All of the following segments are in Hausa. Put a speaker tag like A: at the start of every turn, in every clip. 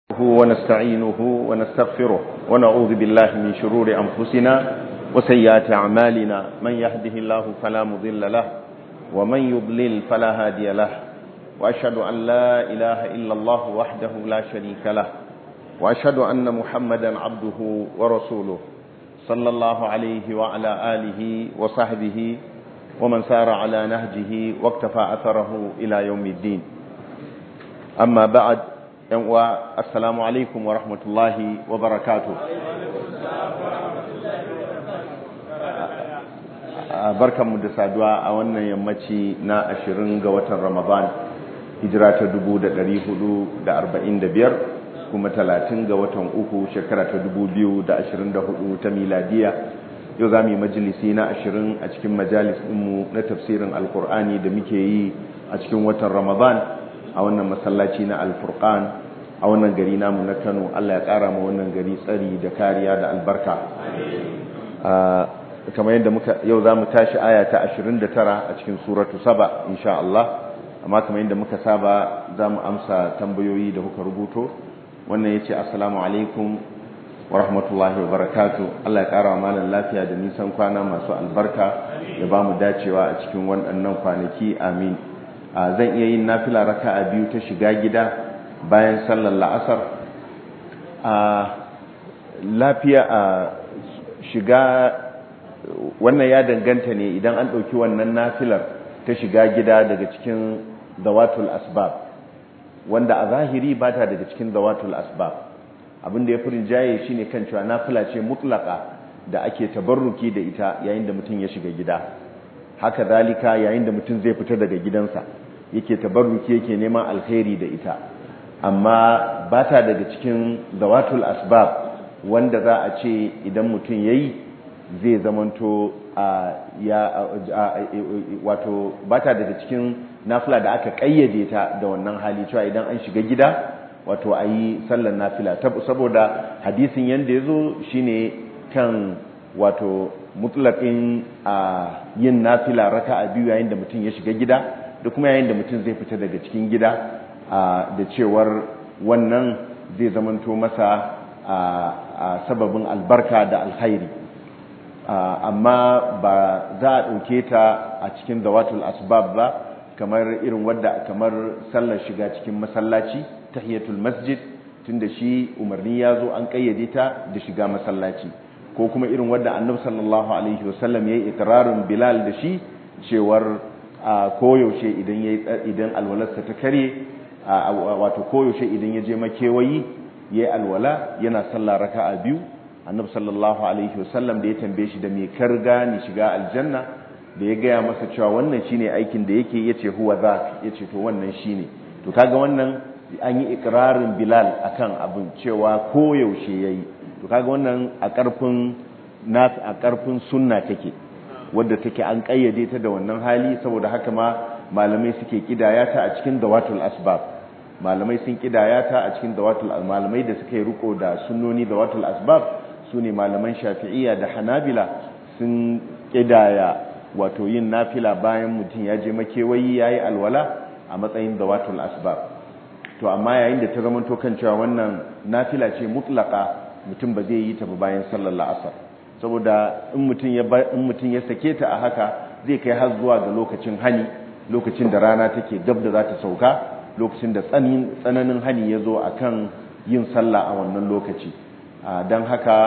A: نحمده ونستعينه ونستغفره ونعوذ بالله من شرور أنفسنا وسيئات أعمالنا من يهده الله فلا مضل له ومن يضلل فلا هادي له وأشهد أن لا إله إلا الله وحده لا شريك له وأشهد أن محمدا عبده ورسوله صلى الله عليه وعلى آله وصحبه ومن سار على نهجه واكتفى أثره إلى يوم الدين أما بعد yan'uwa assalamu alaikum wa rahmatullahi wa barakatu barkanmu da saduwa a wannan yammaci na ashirin ga watan ramadan hijira ta biyar kuma talatin ga watan uku shekara ta hudu ta miladiya yau za mu yi majalisi na ashirin a cikin majalis ɗinmu na tafsirin alkur'ani da muke yi a cikin watan ramadan a wannan masallaci na alfurqan a wannan gari namu na kano allah ya kara ma wannan gari tsari da kariya da albarka kamar yadda muka yau za mu tashi aya ta 29 a cikin suratu saba insha Allah amma kamar yadda muka saba za mu amsa tambayoyi da kuka rubuto wannan ya ce assalamu alaikum wa rahmatullahi wa barakatu Allah ya kara wa malam lafiya da nisan kwana masu albarka ya ba mu dacewa a cikin waɗannan kwanaki amin zan iya yin nafila raka'a biyu ta shiga gida bayan sallar la'asar a lafiya a shiga wannan ya danganta ne idan an ɗauki wannan nafilar ta shiga gida daga cikin zawatul asbab wanda a zahiri ba ta daga cikin zawatul asbab abinda ya furin jaye shi ne kan cewa nafila ce mutlaka da ake tabarruki da ita yayin da mutum ya shiga gida haka zalika yayin da mutum zai fita daga gidansa yake tabarruki yake neman alkhairi da ita amma ba ta daga cikin zawatul asbab wanda za a ce idan mutum ya yi zai zamanto ya wato ba ta daga cikin nafila da aka kayyade ta da wannan hali cewa idan an shiga gida wato a yi sallar nafila saboda hadisin yadda ya zo shi ne kan wato mutlaƙin yin nafila raka a biyu yayin da mutum ya shiga gida da kuma yayin da mutum zai fita daga cikin gida da cewar wannan zai zamanto masa a sababin albarka da alkhairi amma ba za a ɗauke ta a cikin zawatul asbab ba kamar irin wadda kamar sallar shiga cikin masallaci tahiyatul masjid tunda shi umarni ya zo an ƙayyade ta da shiga masallaci ko kuma irin wadda annabi sallallahu alaihi wasallam ya yi ikirarin bilal da shi cewar koyaushe idan idan alwalarsa ta kare wato koyaushe idan ya je makewayi ya yi alwala yana sallah raka'a biyu annabi sallallahu alaihi wasallam da ya tambaye shi da me karga ni shiga aljanna da ya gaya masa cewa wannan shine aikin da yake yace huwa za yace to wannan shine to kaga wannan an yi ikrarin bilal akan abin cewa koyaushe yayi to kaga wannan a karfin nas a karfin sunna take wadda take an kayyade ta da wannan hali saboda haka ma malamai suke kidaya ta a cikin dawatul asbab malamai sun kidaya ta a cikin dawatul malamai da suka yi riko da sunnoni dawatul asbab sune malaman shafi'iyya da hanabila sun kidaya wato yin nafila bayan mutum ya je makewayi yayi alwala a matsayin dawatul asbab to amma yayin da ta zama to kan cewa wannan nafila ce mutlaka mutum ba zai yi ta ba bayan sallar la'asar saboda in mutum ya in mutum ya sake ta a haka zai kai har zuwa ga lokacin hani lokacin da rana take gab da za ta sauka lokacin da tsananin hani ya zo a kan yin sallah a wannan lokaci don haka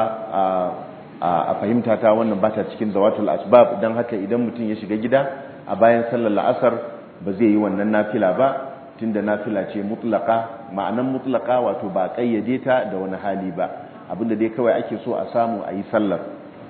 A: a fahimta ta wannan ba ta cikin zawatul asbab don haka idan mutum ya shiga gida a bayan sallar la'asar ba zai yi wannan nafila ba tunda nafila ce mutlaka ma'anan mutlaka wato ba kayyade ta da wani hali ba abinda dai kawai ake so a samu a yi sallar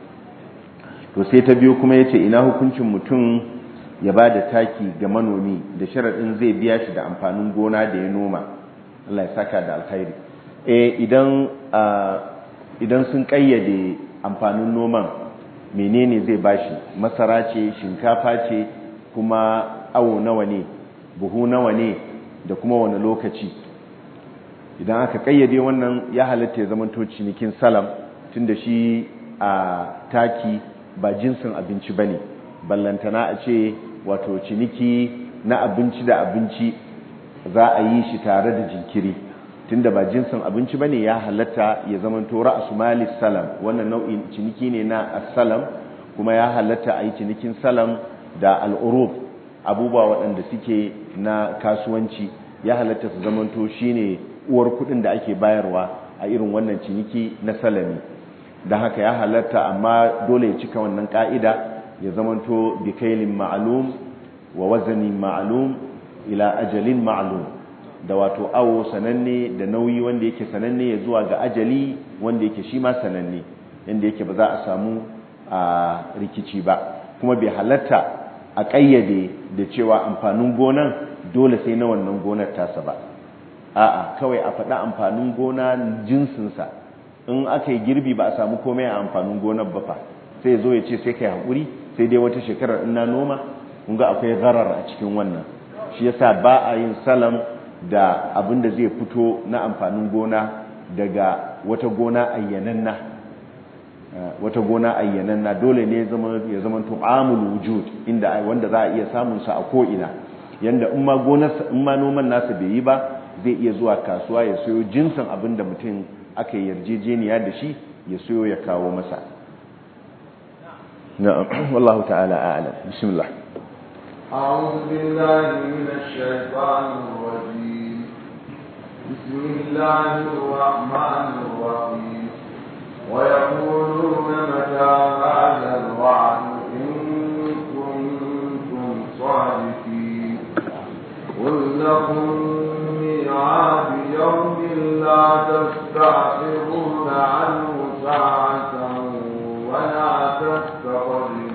A: to sai ta biyu kuma ya ce ina hukuncin mutum ya ba da taki ga manomi da sharaɗin zai biya shi da amfanin gona da ya noma Allah ya saka da alkhairi eh idan idan sun kayyade amfanin noman menene zai bashi masara ce shinkafa ce kuma awo nawa ne buhu nawa ne da kuma wani lokaci idan aka kayyade wannan ya halatta ya zamanto cinikin salam tunda shi a taki ba jinsin abinci bane ballantana a ce wato ciniki na abinci da abinci za a yi shi tare da jinkiri tunda ba jinsin abinci bane ya halatta ya zamanto ra'su malis salam wannan nau'in ciniki ne na as-salam kuma ya halatta a yi cinikin salam da al'urub abubuwa waɗanda suke na kasuwanci ya halatta su zamanto shine uwar kuɗin da ake bayarwa a irin wannan ciniki na salami don haka ya halatta amma dole ya cika wannan ka'ida ya zamanto bikailin ma'alum wa wazanin ma'alum ila ajalin ma'alum da wato awo sananne da nauyi wanda yake sananne ya zuwa ga ajali wanda yake shi ma sananne yanda yake ba za a samu a rikici ba kuma bai halatta a ƙayyade da cewa amfanin gonan dole sai na wannan gonar tasa ba a'a kawai a faɗa amfanin gona jinsinsa in aka yi girbi ba a samu komai a amfanin gonar ba fa sai zo ya ce sai kai haƙuri sai dai wata shekarar ina noma kun ga akwai gharar a cikin wannan shi yasa ba a yin salam da abin da zai fito na amfanin gona daga wata gona ayyananna wata gona ayyananna dole ne ya zama tu'amul wujud inda wanda za a iya samun sa a ko ina yanda in ma gonar in ma noman nasa bai yi ba zai iya zuwa kasuwa ya sayo jinsin abin da mutum aka yarjejeniya da shi ya sayo ya kawo masa na'am wallahu ta'ala a'lam bismillah
B: أعوذ بالله من الشيطان الرجيم بسم الله الرحمن الرحيم ويقولون متى هذا الوعد إن كنتم صادقين قل لكم ميعاد يوم لا تستأخرون عنه ساعة ولا تستقدمون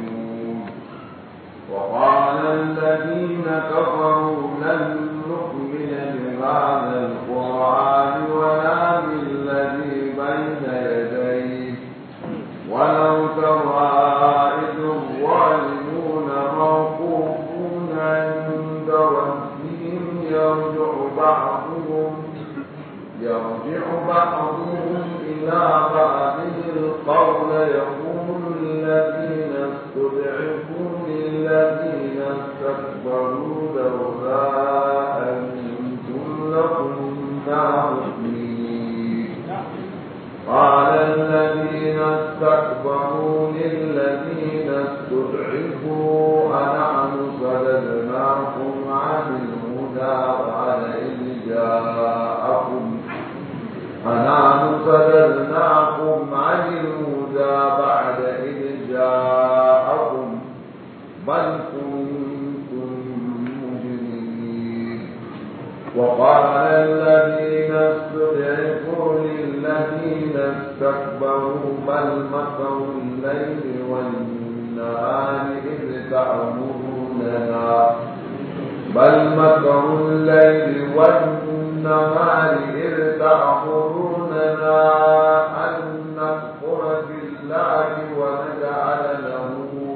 B: وقال الذين كفروا لن نؤمن بهذا القرآن ولا بالذي بين يديه ولو ترى إذ الظالمون موقوفون عند ربهم يرجع بعضهم يرجع بعضهم إلى بعض القول يقول الذين استضعفوا للذين استكبروا لولا أنتم لكنا مؤمنين قال الذين استكبروا للذين استضعفوا أنحن صددناكم عن الهدى بعد إذ جاءكم أنحن صددناكم عن الهدى بعد إذ جاءكم بل كنتم مجرمين وقال الذين استضعفوا للذين استكبروا بل مكروا الليل والنهار إذ تأمروننا بل مكروا الليل والنهار إذ تأمروننا أن نكفر بالله ونجعل له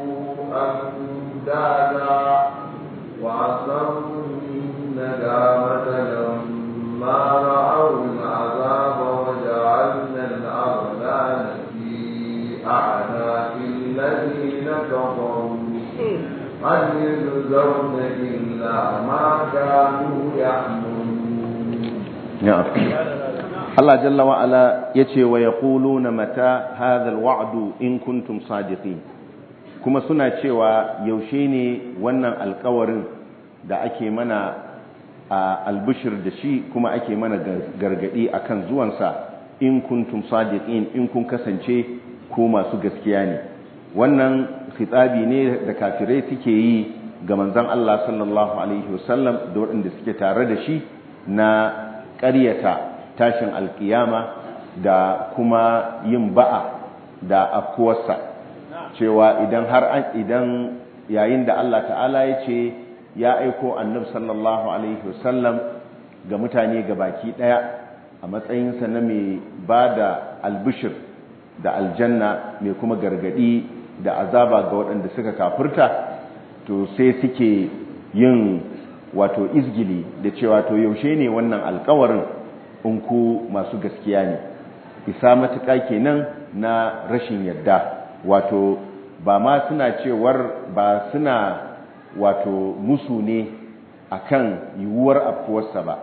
B: أندادا وعصروا الندامة لما رأوا العذاب وجعلنا الأغلال في أعناق الذين كفروا هل يجزون إلا ما كانوا يعملون
A: na'am Allah jalla wa ala yace wa yaquluna mata hadha alwa'du in kuntum sadiqin kuma suna cewa yaushe ne wannan alkawarin da ake mana a albishir da shi kuma ake mana gargadi akan zuwansa in kuntum sadiqin in kun kasance ko masu gaskiya ne wannan khitabi ne da kafirai suke yi ga manzon Allah sallallahu alaihi wasallam da waɗanda suke tare da shi na ƙaryata tashin alkiyama da kuma yin ba'a da afkuwarsa cewa idan har an idan yayin da Allah ta'ala ya ce ya aiko annab sallallahu alaihi wasallam ga mutane ga baki daya a matsayinsa na mai ba da albishir da aljanna mai kuma gargadi da azaba ga waɗanda suka kafurta to sai suke yin wato izgili da cewa to yaushe ne wannan alkawarin in ku masu gaskiya ne isa matuƙa kenan na rashin yadda wato ba ma suna cewar ba suna wato musu ne akan yiwuwar afkuwarsa ba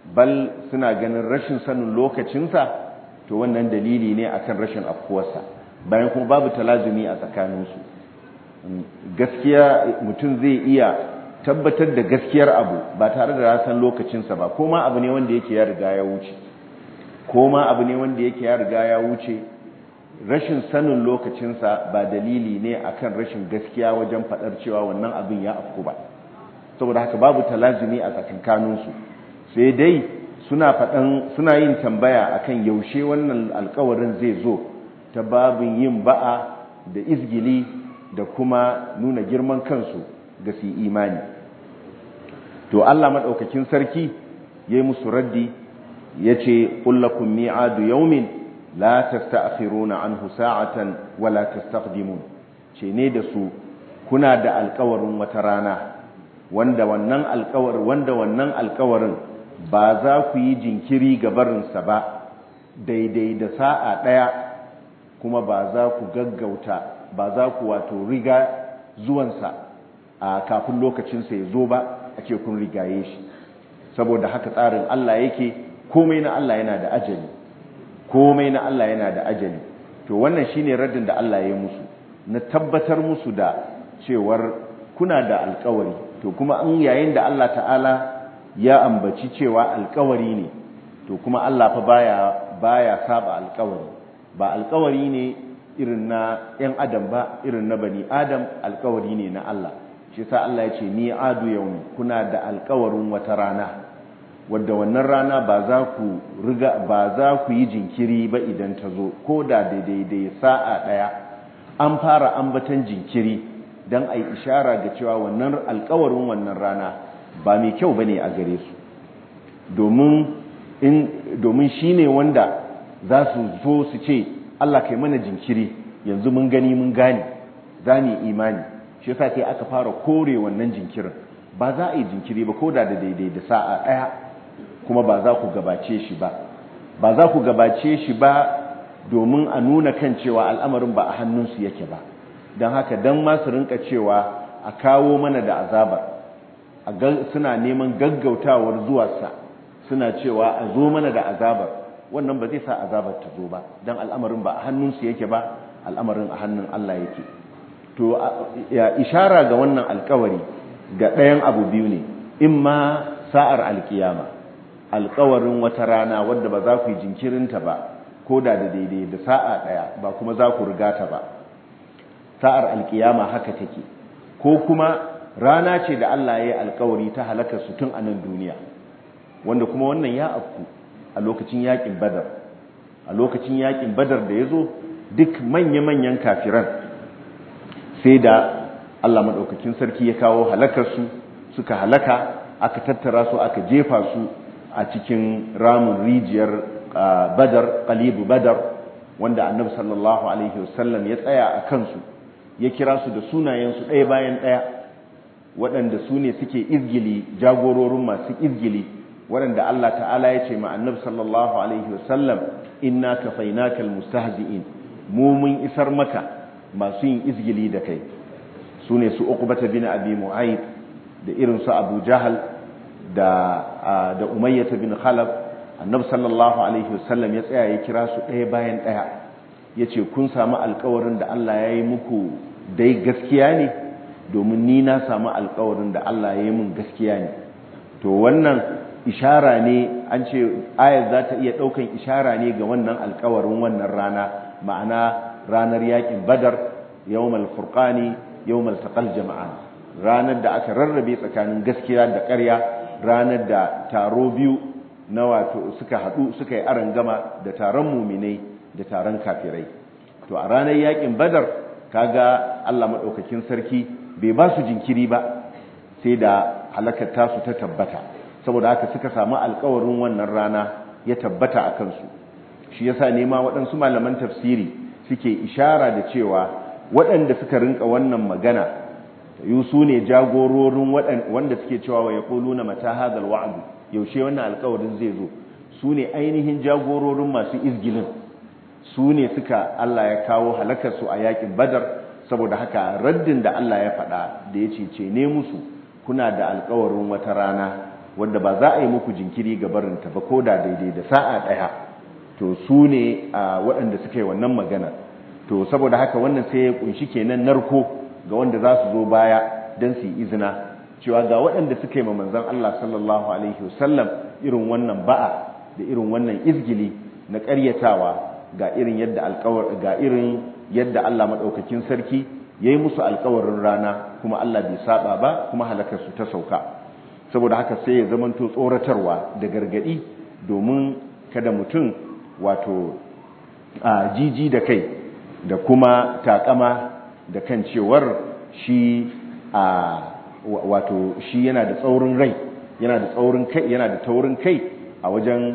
A: bal suna ganin rashin sanin lokacinsa to wannan dalili ne akan rashin afkuwarsa bayan kuma babu talazumi a tsakaninsu gaskiya mutum zai iya tabbatar da gaskiyar abu ba tare da rasan lokacinsa ba ko ma abu ne wanda yake ya riga ya wuce ko ma abu ne wanda yake ya riga ya wuce rashin sanin lokacinsa ba dalili ne akan rashin gaskiya wajen faɗar cewa wannan abin ya afku ba saboda haka babu talazumi a tsakankaninsu sai dai suna faɗan suna yin tambaya akan yaushe wannan alkawarin zai zo ta babin yin ba'a da izgili da kuma nuna girman kansu ga su imani to Allah maɗaukakin sarki ya yi musu raddi ya ce ƙullakun mi'adu yaumin la tasta'khiruna anhu sa'atan wa la tastaqdimun ce ne da su kuna da alkawarin wata rana wanda wannan alkawar wanda wannan alkawarin ba za ku yi jinkiri ga barinsa ba daidai da sa'a ɗaya kuma ba za ku gaggauta ba za ku wato riga zuwansa a kafin lokacinsa ya zo ba a ce kun rigaye shi saboda haka tsarin Allah yake komai na Allah yana da ajali komai na Allah yana da ajali to wannan shine raddin da Allah ya yi musu na tabbatar musu da cewar kuna da alkawari to kuma an yayin da Allah ta'ala ya ambaci cewa alkawari ne to kuma Allah fa baya baya saba alkawari ba alkawari ne irin na ‘yan adam ba irin na bani adam alkawari ne na Allah shi sa Allah ya ce ni adu yau kuna da alkawarin wata rana wadda wannan rana ba za ku riga ba za ku yi jinkiri ba idan ta zo ko da daidai sa'a ɗaya an fara ambatan jinkiri don a yi ishara ga cewa wannan alkawarin wannan rana ba mai kyau ba ne a gare su domin shi ne wanda za su zo su ce Allah kai mana jinkiri yanzu mun gani mun gane za mu imani shi yasa kai aka fara kore wannan jinkirin ba za a yi jinkiri ba ko da da daidai da sa'a ɗaya kuma ba za ku gabace shi ba ba za ku gabace shi ba domin a nuna kan cewa al'amarin ba a hannunsu yake ba don haka don masu rinka cewa a kawo mana da azabar suna neman gaggautawar zuwarsa suna cewa a zo mana da azabar wannan ba zai sa azabar ta zo ba don al'amarin ba a hannunsu yake ba al'amarin a hannun Allah yake to ya ishara ga wannan alkawari ga ɗayan abu biyu ne in ma sa'ar alkiyama alkawarin wata rana wadda ba za ku yi jinkirinta ba ko da da daidai da sa'a ɗaya ba kuma za ku riga ta ba sa'ar alkiyama haka take ko kuma rana ce da Allah ya yi alkawari ta halakar su tun a nan duniya wanda kuma wannan ya afku a lokacin yakin badar a lokacin yakin badar da ya zo duk manya-manyan kafiran sai da Allah maɗaukakin sarki ya kawo halakarsu suka halaka aka tattara su aka jefa su a cikin ramin rijiyar badar ƙalibu badar wanda annabi sallallahu alaihi wasallam ya tsaya a kansu ya kira su da sunayensu ɗaya bayan ɗaya waɗanda su ne suke izgili jagororin masu izgili waɗanda Allah ta'ala ya ce ma annabi sallallahu alaihi wasallam inna kafainakal mustahzi'in mu mun isar maka masu yin izgili da kai su ne su uqbata bin abi mu'ayyid da irin su abu jahal da da umayyah bin khalaf annabi sallallahu alaihi wasallam ya tsaya ya kira su ɗaya bayan ɗaya yace kun samu alƙawarin da Allah ya yi muku dai gaskiya ne domin ni na samu alƙawarin da Allah ya yi mun gaskiya ne to wannan ishara ne an ce ayar za ta iya ɗaukan ishara ne ga wannan alƙawarin wannan rana ma'ana ranar yakin badar yawmal furqani yawmal taqal jama'an ranar da aka rarrabe tsakanin gaskiya da ƙarya ranar da taro biyu na wato suka haɗu suka yi gama da taron muminai da taron kafirai to a ranar yakin badar kaga Allah madaukakin sarki bai ba su jinkiri ba sai da halakar tasu ta tabbata saboda haka suka samu alƙawarin wannan rana ya tabbata a kansu shi yasa nema waɗansu malaman tafsiri suke ishara da cewa waɗanda suka rinka wannan magana yi su ne jagororin wanda suke cewa wa ya na mata hadal wa'adu yaushe wannan alkawarin zai zo su ne ainihin jagororin masu izgilin su ne suka Allah ya kawo halakarsu a yakin badar saboda haka raddin da Allah ya faɗa da ya ce ce ne musu kuna da alkawarin wata rana wanda ba za a yi muku jinkiri ga barinta ba ko da daidai da sa'a ɗaya to su ne waɗanda suka yi wannan magana to saboda haka wannan sai ya kunshi kenan narko ga wanda za su zo baya don su yi izina cewa ga waɗanda suka yi manzan Allah sallallahu alaihi wasallam irin wannan ba'a da irin wannan izgili na ƙaryatawa ga irin yadda alƙawar ga irin yadda Allah madaukakin sarki yayi musu alƙawarin rana kuma Allah bai saba ba kuma halakar su ta sauka saboda haka sai ya zamanto tsoratarwa da gargadi domin kada mutum wato a jiji da kai da kuma takama da kan cewar shi a wato shi yana da tsaurin rai yana da tsaurin kai yana da taurin kai a wajen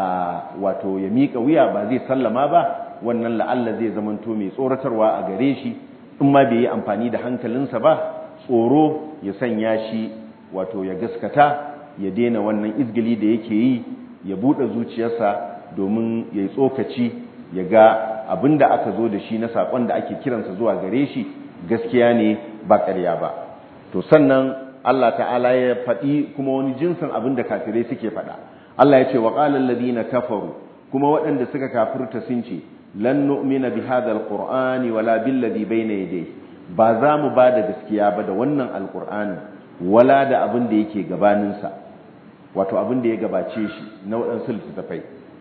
A: wato ya miƙa wuya ba zai sallama ba wannan la'alla zai zamanto mai tsoratarwa a gare shi in ma bai yi amfani da hankalinsa ba tsoro ya sanya shi wato ya gaskata ya daina wannan izgili da yake yi ya buɗe zuciyarsa domin ya yi tsokaci ya ga abin da aka zo da shi na saƙon da ake kiransa zuwa gare shi gaskiya ne ba ƙarya ba to sannan Allah ta'ala ya faɗi kuma wani jinsin abin da kafirai suke faɗa Allah ya ce wa qala alladhina kafaru kuma waɗanda suka kafirta sun ce lan nu'mina bi hadha alqur'ani wala billadhi bayna yadayhi ba za mu ba da gaskiya ba da wannan alqur'ani wala da abin da yake gabanin sa wato abin da ya gabace shi na waɗansu littattafai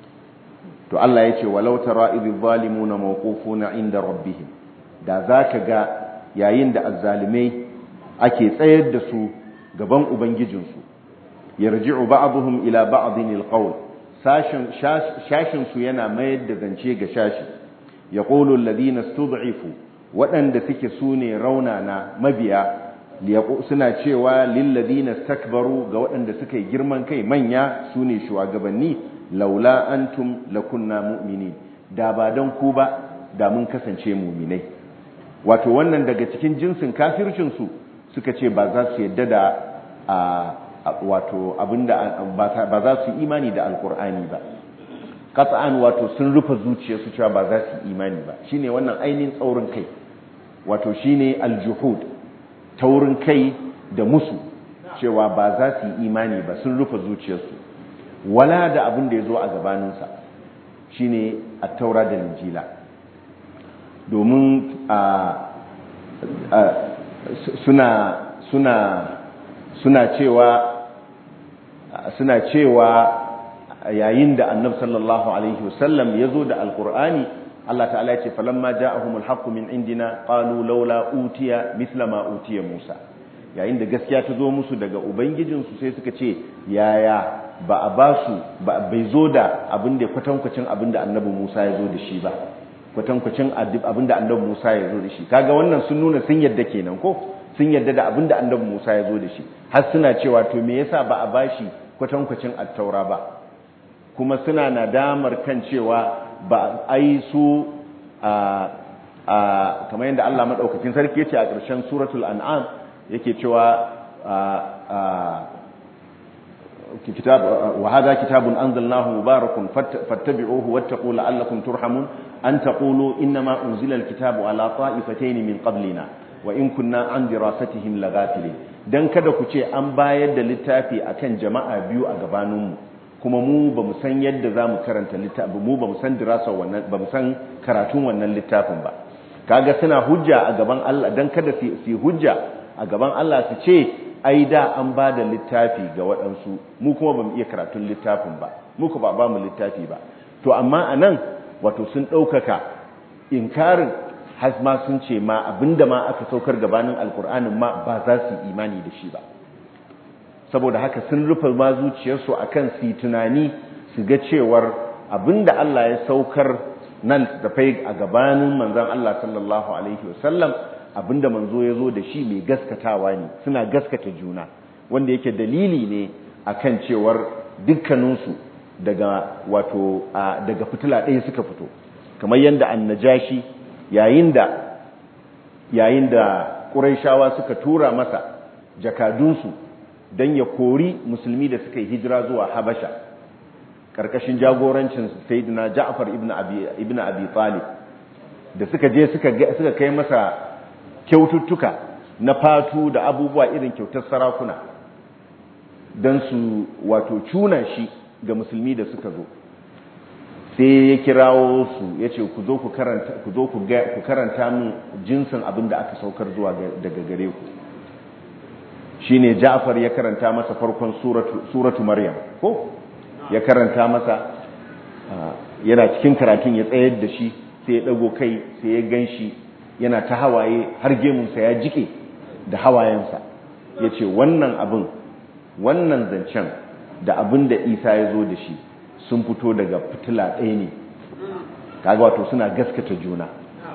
A: to Allah ya ce walau tara idh zalimuna mawqufuna inda rabbihim da zaka ga yayin da azzalimai ake tsayar da su gaban ubangijinsu yarji'u ba'dhum ila ba'dhin alqawl sashin shashin su yana mayar da zance ga shashi yaqulu alladhina istud'ifu waɗanda suke sune raunana mabiya suna cewa lil ladina istakbaru ga waɗanda suka yi girman kai manya sune shugabanni laula antum lakunna mu'minin da ba dan ku ba da mun kasance mu'minai wato wannan daga cikin jinsin kafircin su suka ce ba za su yadda da wato abinda ba za su imani da alkur'ani ba qat'an wato sun rufe zuciyarsu cewa ba za su imani ba shine wannan ainihin tsaurin kai wato shine aljuhud taurin kai da musu cewa ba za su imani ba sun rufe zuciyarsu wala da abin da ya zo a gabaninsa shine at-taura da injila domin suna suna suna cewa suna cewa yayin da annab sallallahu alaihi wasallam ya zo da alkur'ani Allah ta'ala ya ce falamma ja'ahumul haqqu min indina qalu laula utiya misla ma utiya Musa yayin da gaskiya ta zo musu daga ubangijinsu sai suka ce yaya ba a basu ba bai zo da abin da kwatankwacin abin da annabi Musa ya zo da shi ba kwatankwacin abin da annabi Musa ya zo da shi kaga wannan sun nuna sun yadda kenan ko sun yadda da abin da annabi Musa ya zo da shi har suna cewa to me yasa ba a bashi kwatankwacin attaura ba kuma suna nadamar kan cewa ba ai su a a kamar yadda Allah madaukakin sarki yace a ƙarshen suratul an'am yake cewa a kitab wa hadha kitabun anzalnahu mubarakun fattabi'uhu wattaqu la'allakum turhamun an taqulu innama unzila alkitabu ala ta'ifatayn min qablina wa in kunna an dirasatihim laghafilin dan kada ku ce an bayar da littafi akan jama'a biyu a gabaninmu kuma mu ba mu san yadda za mu karanta littafi mu ba mu san dirasa wannan ba mu san karatun wannan littafin ba kaga suna hujja a gaban Allah dan kada su hujja a gaban Allah su ce ai da an ba da littafi ga waɗansu mu kuma ba mu iya karatun littafin ba mu ba ba mu littafi ba to amma anan wato sun ɗaukaka inkarin har ma sun ce ma abinda ma aka saukar gabanin alkur'anin ma ba za su imani da shi ba saboda haka sun rufe ma zuciyarsu akan su tunani su ga cewar abinda Allah ya saukar nan da fai a gabanin manzon Allah sallallahu alaihi wasallam abinda manzo ya zo da shi mai gaskatawa ne suna gaskata juna wanda yake dalili ne akan cewar dukkaninsu daga wato daga fitila ɗaya suka fito kamar yadda annajashi yayin da yayin da ƙuraishawa suka tura masa jakadunsu don ya kori musulmi da suka yi hijira zuwa habasha ƙarƙashin jagorancin sayyidina ja'far ibn abi ibn abi talib da suka je suka suka kai masa kyaututtuka na fatu da abubuwa irin kyautar sarakuna don su wato cuna shi ga musulmi da suka zo sai ya kirawo su ya ce ku zo ku karanta ku zo ku karanta min jinsin abin da aka saukar zuwa daga gare ku shine Ja'far ya karanta masa farkon suratu suratu Maryam ko ya karanta masa yana cikin karatun ya tsayar da shi sai ya dago kai sai ya ganshi yana ta hawaye har gemunsa ya jike da hawayensa ya ce wannan abin wannan zancen da abin da isa ya zo da shi sun fito daga fitila ɗaya ne kaga wato suna gaskata juna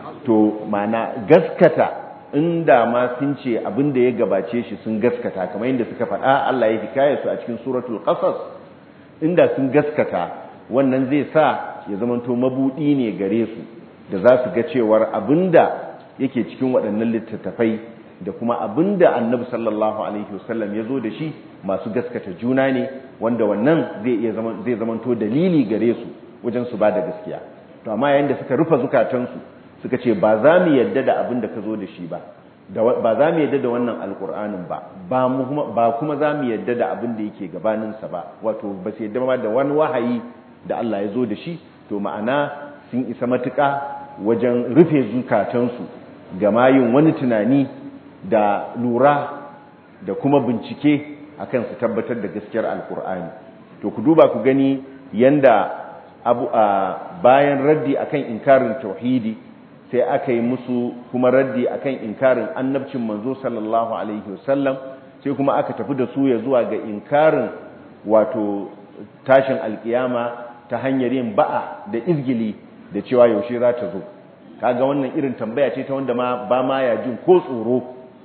A: to mana gaskata inda ma sun ce abin da ya gabace shi sun gaskata kamar yadda suka faɗa Allah ya hikaye su a cikin suratul qasas inda sun gaskata wannan zai sa ya zamanto mabudi ne gare su da za su ga cewar abinda yake cikin waɗannan littattafai da kuma abinda annabi sallallahu alaihi wasallam ya zo da shi masu gaskata juna ne wanda wannan zai iya zama zai zamanto dalili gare su wajen su ba da gaskiya to amma yayin da suka rufe zukatansu suka ce ba za mu yadda da abin da ka zo da shi ba ba za mu yadda da wannan alkur'anin ba ba kuma za mu yadda da abin da yake gabaninsa ba wato ba su yadda ba da wani wahayi da Allah ya zo da shi to ma'ana sun isa matuƙa wajen rufe zukatansu ga mayin wani tunani da lura da kuma bincike akan su tabbatar da gaskiyar alkur'ani to ku duba ku gani yanda abu a bayan raddi akan inkarin tauhidi sai aka yi musu kuma raddi akan inkarin annabcin manzo sallallahu alaihi wasallam sai kuma aka tafi da su ya zuwa ga inkarin wato tashin alkiyama ta hanyar yin ba'a da izgili da cewa yaushe za ta zo kaga wannan irin tambaya ce ta wanda ma ba ma ya jin ko tsoro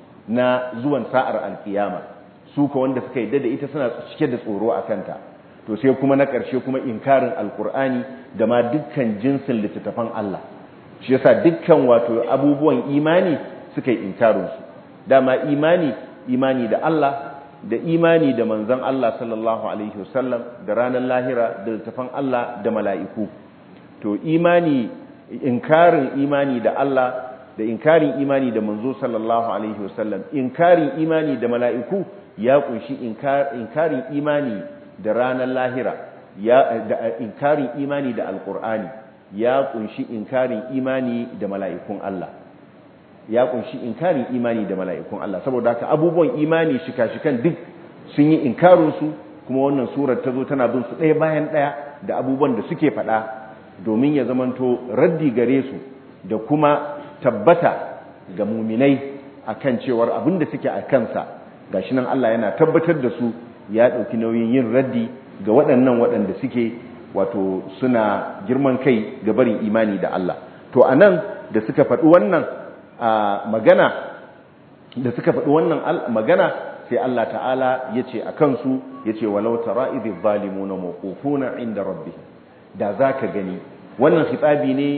A: na zuwan sa'ar alkiyama su ka wanda suka yi da ita suna cike da tsoro a kanta to sai kuma na ƙarshe kuma inkarin alkur'ani da ma dukkan jinsin littattafan Allah shi yasa dukkan wato abubuwan imani suka yi inkarinsu dama imani imani da Allah da imani da manzon Allah sallallahu alaihi wasallam da ranar lahira da littattafan Allah da mala'iku to imani inkarin imani da Allah da inkarin imani da manzo sallallahu alaihi wasallam inkarin imani da mala'iku ya kunshi inkarin imani da ranar lahira ya da inkarin imani da alqur'ani ya kunshi inkarin imani da mala'ikun Allah ya kunshi inkarin imani da mala'ikun Allah saboda haka abubuwan imani shika-shikan duk sun yi inkarin su kuma wannan surar ta zo tana bin su ɗaya bayan ɗaya da abubuwan da suke faɗa domin ya zamanto raddi gare su da kuma tabbata ga muminai akan cewar abin da suke a kansa gashi nan Allah yana tabbatar da su ya ɗauki nauyin yin raddi ga waɗannan waɗanda suke wato suna girman kai ga barin imani da Allah to anan da suka faɗi wannan magana da suka faɗi wannan magana sai Allah ta'ala ya ce a kansu ya ce walau tara idhi zalimuna mawqufuna inda rabbihim da zaka gani wannan khitabi ne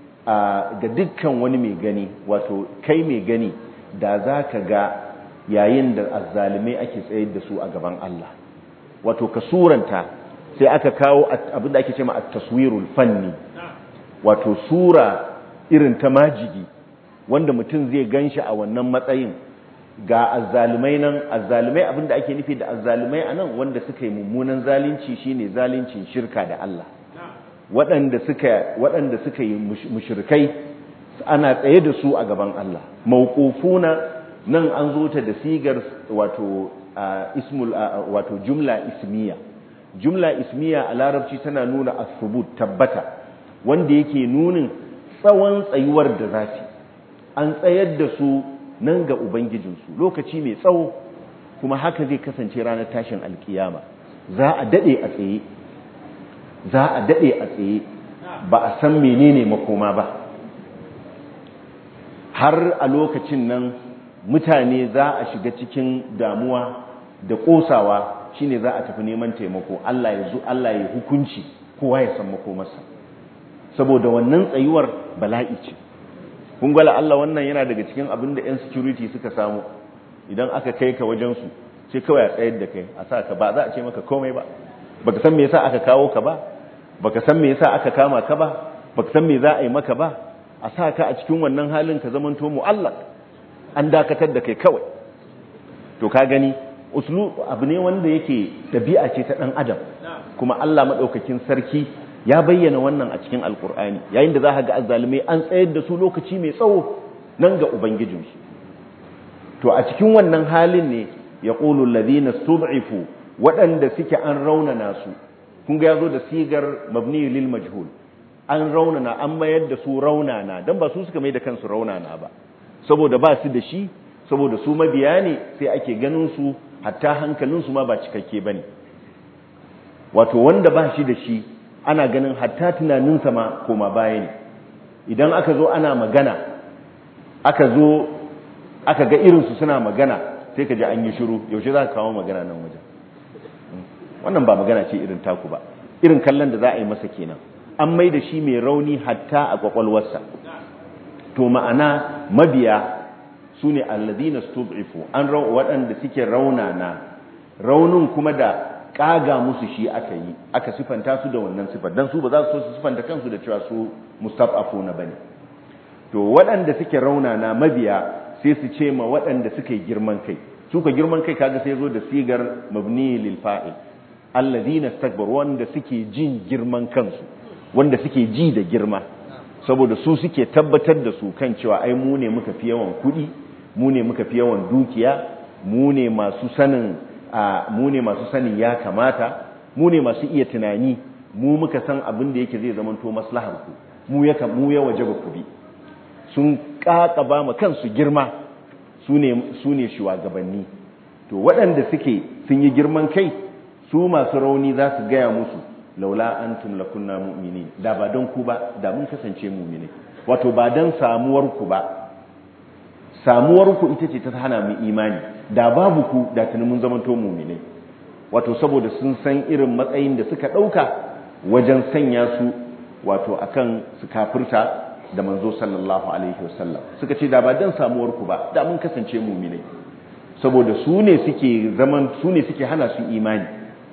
A: ga dukkan wani mai gani wato kai mai gani da zaka ga yayin da azzalimai ake tsayar da su a gaban Allah wato ka suranta sai aka kawo abinda ake cewa at-taswirul fanni wato sura irin ta majigi wanda mutum zai ganshi a wannan matsayin ga azzalumai nan azzalumai abinda ake nufi da azzalumai anan wanda suka yi mummunan zalunci shine zaluncin shirka da Allah waɗanda suka waɗanda suka yi mushrikai ana tsaye da su a gaban Allah mawqufuna nan an zo ta da sigar wato ismul wato jumla ismiya jumla ismiya a larabci tana nuna as-subut tabbata wanda yake nunin tsawon tsayuwar da zasu an tsayar da su nan ga ubangijinsu lokaci mai tsawo kuma haka zai kasance ranar tashin alkiyama za a dade a tsaye za a dade a tsaye ba a san menene makoma ba har a lokacin nan mutane za a shiga cikin damuwa da kosawa shine za a tafi neman taimako Allah ya zo Allah ya hukunci kowa ya san makomarsa saboda wannan tsayuwar bala'i ce kun gwala Allah wannan yana daga cikin abin da 'yan security suka samu idan aka kai ka wajensu sai kawai a tsayar da kai a sa ka ba za a ce maka komai ba baka san me yasa aka kawo ka ba baka san me yasa aka kama ka ba baka san me za a yi maka ba a sa ka a cikin wannan halin ka zamanto mu'allaq an dakatar da kai kawai to ka gani uslu abu ne wanda yake dabi'a ce ta dan adam kuma Allah madaukakin sarki ya bayyana wannan a cikin alkur'ani yayin da za ka ga azzalimai an tsayar da su lokaci mai tsawo nan ga ubangijinsu to a cikin wannan halin ne ya ƙulu ladina stud'ifu waɗanda suke an raunana su kun ga yazo da sigar mabni lil majhul an raunana an mayar da su raunana dan ba su suka mai da kansu raunana ba saboda ba su da shi saboda su mabiya ne sai ake ganin su hatta hankalin su ma ba cikakke bane wato wanda ba shi da shi ana ganin hatta tunaninsa ma koma baya ne idan aka zo ana magana aka zo aka ga irinsu suna magana sai ka ji an yi shiru yaushe za ka kawo magana nan wajen wannan ba magana ce irin taku ba irin kallon da za a yi masa kenan an mai da shi mai rauni hatta a kwakwalwarsa to ma'ana mabiya su ne alladina stud'ifu an waɗanda suke raunana raunin kuma da kaga musu shi aka yi aka sifanta su da wannan sifar dan su ba za su so su sifanta kansu da cewa su mustafafuna bane to waɗanda suke raunana mabiya sai su ce ma waɗanda suke girman kai su ka girman kai kaga sai zo da sigar mabni lil fa'il alladhina istakbaru wanda suke jin girman kansu wanda suke ji da girma saboda su suke tabbatar da su kan cewa ai mu ne muka fi yawan kuɗi mu ne muka fi yawan dukiya mu ne masu sanin mu ne masu sanin ya kamata mu ne masu iya tunani mu muka san abin da yake zai zamanto maslahar ku mu ya mu ya wajaba ku bi sun kakaba ma kansu girma su ne su ne shugabanni to waɗanda suke sun yi girman kai su masu rauni za su gaya musu laula antum lakunna mu'minin da ba don ku ba da mun kasance mu'mini wato ba don samuwar ku ba samuwar ku ita ce ta hana mu imani da babu ku da tuni mun zamanto mu'minai wato saboda sun san irin matsayin da suka ɗauka wajen sanya su wato akan su kafirta da manzo sallallahu alaihi wasallam suka ce da ba dan samuwar ku ba da mun kasance mu'minai saboda su ne suke zaman su ne suke hana su imani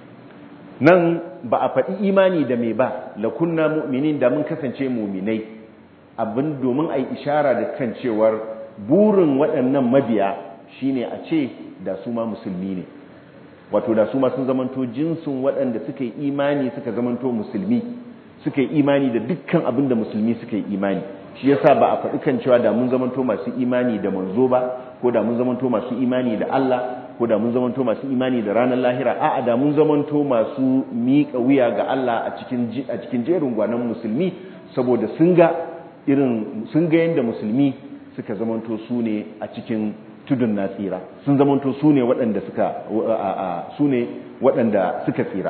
A: nan ba a faɗi imani da me ba la kunna mu'minin da mun kasance mu'minai abin domin ai ishara da kan cewar burin waɗannan mabiya shine a ce da su ma musulmi ne wato da su ma sun zamanto jinsin waɗanda suka yi imani suka zamanto musulmi suka yi imani da dukkan abin da musulmi suka yi imani shi yasa ba a faɗi kan cewa da mun zamanto masu imani da manzo ba ko da mun zamanto masu imani da Allah ko da mun zamanto masu imani da ranar lahira a'a da mun zamanto masu miƙa wuya ga Allah a cikin a cikin jerin gwanan musulmi saboda sun ga irin sun ga yanda musulmi suka zamanto su ne a cikin tudun na tsira sun zamanto su ne waɗanda suka su ne waɗanda suka tsira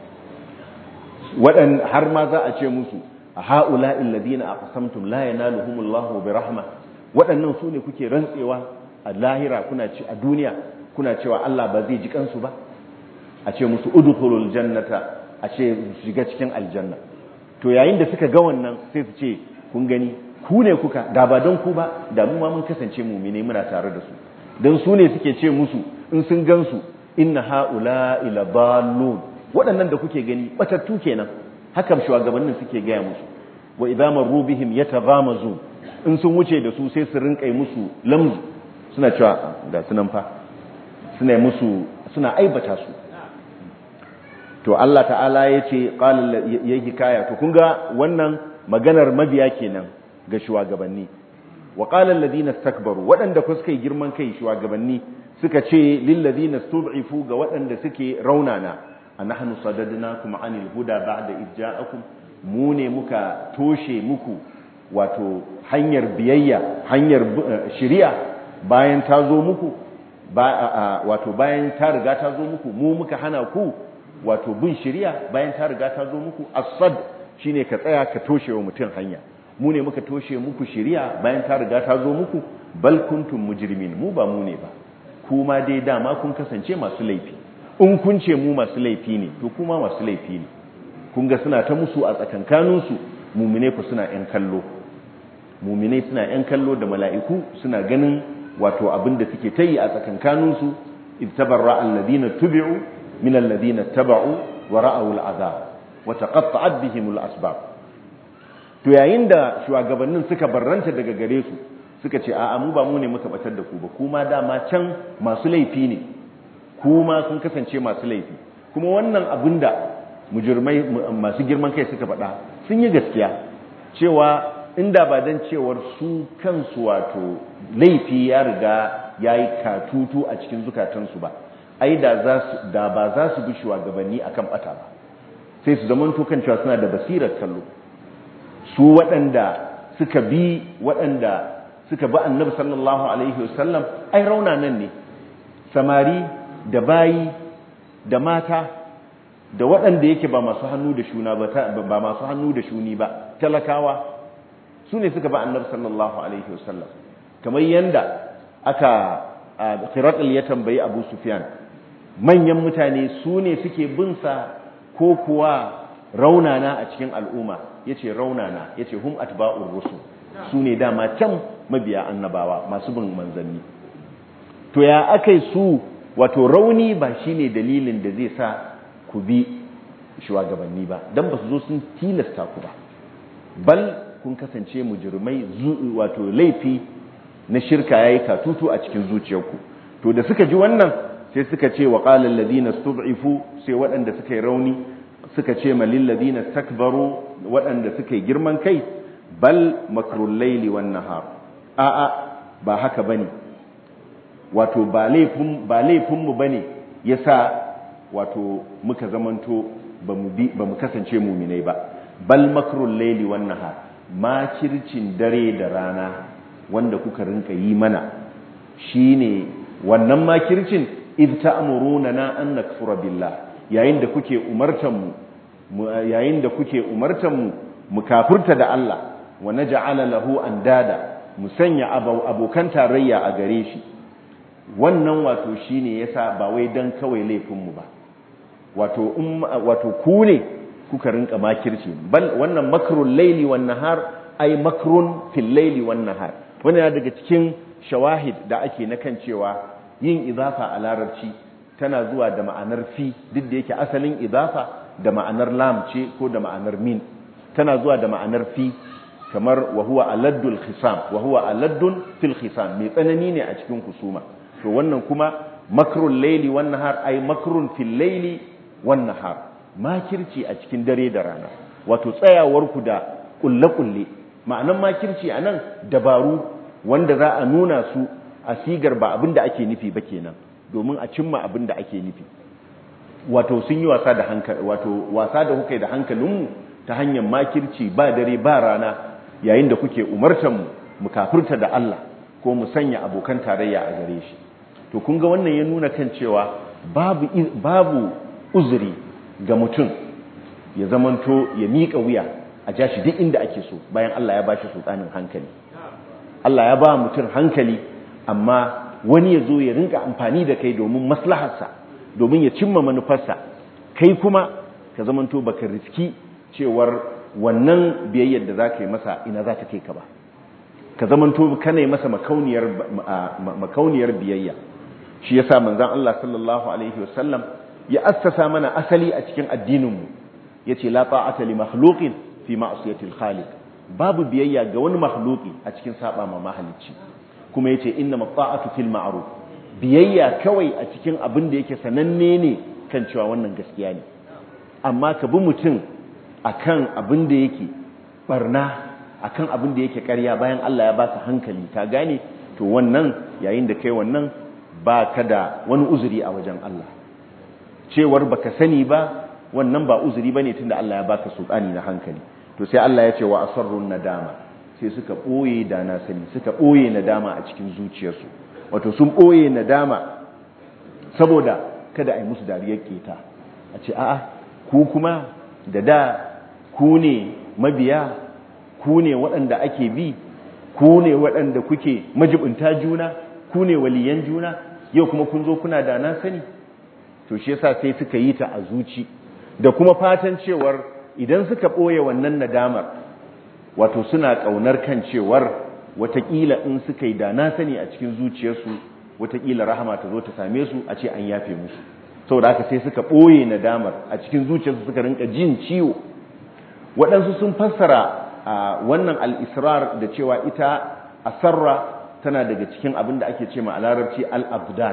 A: waɗan har ma za a ce musu a ha'ula illadina aqsamtum la yanaluhumullahu bi rahma waɗannan su ne kuke rantsewa a lahira kuna ci a duniya kuna cewa Allah ba zai ji kansu ba a ce musu udkhulul jannata a ce shiga cikin aljanna to yayin da suka ga wannan sai su ce kun gani ku ne kuka da ba don ku ba da mu ma mun kasance mumine muna tare da su don su ne suke ce musu in sun gansu inna haula ila dallun waɗannan da kuke gani batattu kenan haka shugabannin suke gaya musu wa idza marru bihim yataghamazu in sun wuce da su sai su rinka musu lamzu suna cewa ga sunan fa suna musu suna aibata su to Allah ta'ala yace qala yayi kaya to kun ga wannan maganar mabiya kenan ga shugabanni wa qala alladhina istakbaru wadanda ku suka yi girman kai shugabanni suka ce lil ladina stud'ifu ga wadanda suke raunana anahnu sadadnakum anil huda ba'da idja'akum mu ne muka toshe muku wato hanyar biyayya hanyar shari'a bayan ta zo muku wato bayan ta riga ta zo muku mu muka hana ku wato bin shari'a bayan ta riga ta zo muku as-sad shine ka tsaya ka toshe wa mutum hanya mu ne muka toshe muku shari'a bayan ta riga ta zo muku bal kuntum mujrimin mu ba mu ne ba kuma dai dama kun kasance masu laifi in kun ce mu masu laifi ne to kuma masu laifi ne kun ga suna ta musu a tsakankanin su mumine ku suna yan kallo mumine suna yan kallo da mala'iku suna ganin wato abin da suke tayi a tsakankanin su ittabarra alladhina tubi'u min alladhina taba'u wa ra'aw al'azab wa taqatta'at bihim al'asbab to yayin da shugabannin suka barranta daga gare su suka ce a'a mu ba mu ne muka batar da ku ba kuma dama can masu laifi ne kuma kun kasance masu laifi kuma wannan abin da mujirmai masu girman kai suka faɗa sun yi gaskiya cewa inda ba don cewar su kansu wato laifi ya riga ya yi katutu a cikin zukatansu ba ai da ba za su bi shugabanni akan bata ba sai su zama kan cewa suna da basirar kallo su waɗanda suka bi waɗanda suka bi annabi sallallahu alaihi wasallam ai rauna nan ne samari da bayi da mata da waɗanda yake ba masu hannu da shuna ba ba masu hannu da shuni ba talakawa su ne suka ba annabi sallallahu alaihi wasallam kamar yanda aka Khiratul ya tambayi Abu Sufyan manyan mutane su ne suke bin sa ko kuwa raunana a cikin al'umma yace raunana yace hum atba'ur rusul su ne dama can mabiya annabawa masu bin manzanni to ya akai su wato rauni ba shine dalilin da zai sa ku bi shugabanni ba dan ba su zo sun tilasta ku ba bal kun kasance mujrimai wato laifi na shirka yayi katutu a cikin zuciyarku to da suka ji wannan sai suka ce wa qala alladhina stud'ifu sai waɗanda suka yi rauni suka ce ma lil ladina takbaru waɗanda suka yi girman kai bal makrul layli wan nahar a a ba haka bane wato ba laifin ba laifin mu bane yasa wato muka zamanto bamu bi bamu kasance mu'minai ba bal makrul layli wan nahar makircin dare da rana wanda kuka rinka yi mana shine wannan makircin id ta'muruna na an nakfura billah yayin da kuke umartan mu yayin da kuke umartan mu mu kafirta da Allah wa naj'ala lahu andada mu sanya abokan tarayya a gare shi wannan wato shine yasa ba wai dan kawai laifin mu ba wato um wato ku ne kuka rinka makirci bal wannan makrul layli wan nahar ay makrun fil layli wan nahar wannan daga cikin shawahid da ake na kan cewa yin idafa a larabci tana zuwa da ma'anar fi duk da yake asalin idafa da ma'anar lam ce ko da ma'anar min tana zuwa da ma'anar fi kamar wa huwa aladdul khisam wa huwa aladdun fil khisam mai tsanani ne a cikin kusuma to wannan kuma makrul layli wan nahar ay makrun fil layli wan nahar makirci a cikin dare da rana wato tsayawar ku da kulle kulle ma'anan makirci anan dabaru wanda za a nuna su a sigar ba abin da ake nufi ba kenan domin a cimma abin da ake nufi wato sun yi wasa da hankali wato wasa da kuka da hankalinmu ta hanyar makirci ba dare ba rana yayin da kuke umartan mu mu kafirta da Allah ko mu sanya abokan tarayya a gare shi to kun ga wannan ya nuna kan cewa babu babu uzuri ga mutum ya zamanto ya miƙa wuya a jashi duk inda ake so bayan Allah ya bashi sultanin hankali Allah ya ba mutum hankali amma wani ya zo ya rinka amfani da kai domin maslaharsa domin ya cimma manufarsa kai kuma ka zamanto baka riski cewar wannan biyayyar da za ka yi masa ina za ta kai ka ba ka zamanto kana yi masa makauniyar makauniyar biyayya shi yasa manzon Allah sallallahu alaihi wasallam ya assasa mana asali a cikin addininmu yace la ta'ata li makhluqin fi ma'siyati al-khaliq babu biyayya ga wani makhluki a cikin saba ma mahalicci kuma yace inna mata'atu fil ma'ruf biyayya kawai a cikin abin da yake sananne ne kan cewa wannan gaskiya ne amma ka bi mutum akan abin da yake barna akan abin da yake ƙarya bayan Allah ya baka hankali ka gane to wannan yayin da kai wannan ba ka da wani uzuri a wajen Allah cewar baka sani ba wannan ba uzuri bane tunda Allah ya baka sultani na hankali to sai Allah ya ce wa asarrun nadama sai suka boye da na sani suka boye nadama a cikin zuciyarsu wato sun boye nadama saboda kada a yi musu dariyar keta a ce a'a ku kuma da da ku ne mabiya ku ne waɗanda ake bi ku ne waɗanda kuke majibinta juna ku ne waliyan juna yau kuma kun zo kuna da na sani to shi yasa sai suka yi ta a zuci da kuma fatan cewar idan suka ɓoye wannan nadamar wato suna ƙaunar kan cewar watakila in suka yi da na sani a cikin zuciyarsu watakila rahama ta zo ta same su a ce an yafe musu saboda haka sai suka ɓoye nadamar a cikin zuciyarsu suka rinka jin ciwo waɗansu sun fassara a wannan al'israr da cewa ita asarra tana daga cikin abin da ake ce ma a larabci al'abdat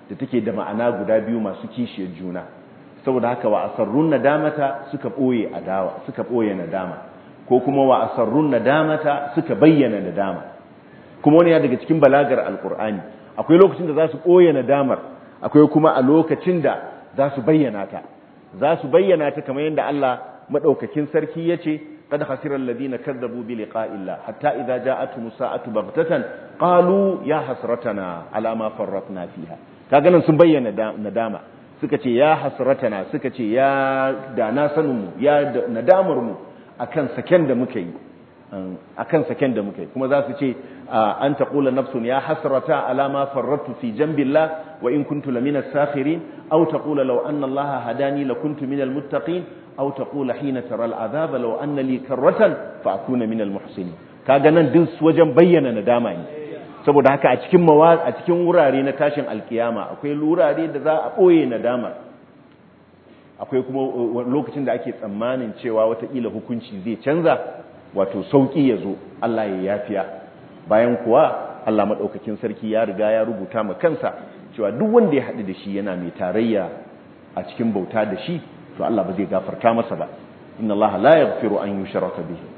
A: da take da ma'ana guda biyu masu kishiyar juna saboda haka wa asarrun nadamata suka boye adawa suka boye nadama ko kuma wa asarrun nadamata suka bayyana nadama kuma wani ya daga cikin balagar alkur'ani akwai lokacin da za su boye nadamar akwai kuma a lokacin da za su bayyana ta za su bayyana ta kamar yadda Allah madaukakin sarki yace قد خسر الذين كذبوا بلقاء الله حتى إذا جاءتهم الساعة بغتة قالوا يا حسرتنا على ما فرطنا فيها kaga nan sun bayyana nadama suka ce ya hasratana suka ce ya da na sanin mu ya nadamar mu akan saken da muka yi akan saken da muka yi kuma za su ce an taqula nafsun ya hasrata ala ma farratu fi jambillah wa in kuntu lamina sakhirin aw taqula law anna allaha hadani lakuntu minal muttaqin aw taqula hina tara al'azab law anna li karratan fa akuna minal muhsinin kaga nan duk wajen bayyana nadama ne saboda haka a cikin a cikin wurare na tashin alkiyama akwai wurare da za a boye nadama akwai kuma lokacin da ake tsammanin cewa watakila hukunci zai canza wato sauki ya zo Allah ya yafiya bayan kuwa Allah maɗaukakin sarki ya riga ya rubuta ma kansa cewa duk wanda ya haɗu da shi yana mai tarayya a cikin bauta da shi to Allah ba zai gafarta masa ba inna Allah la yaghfiru an yushraka bihi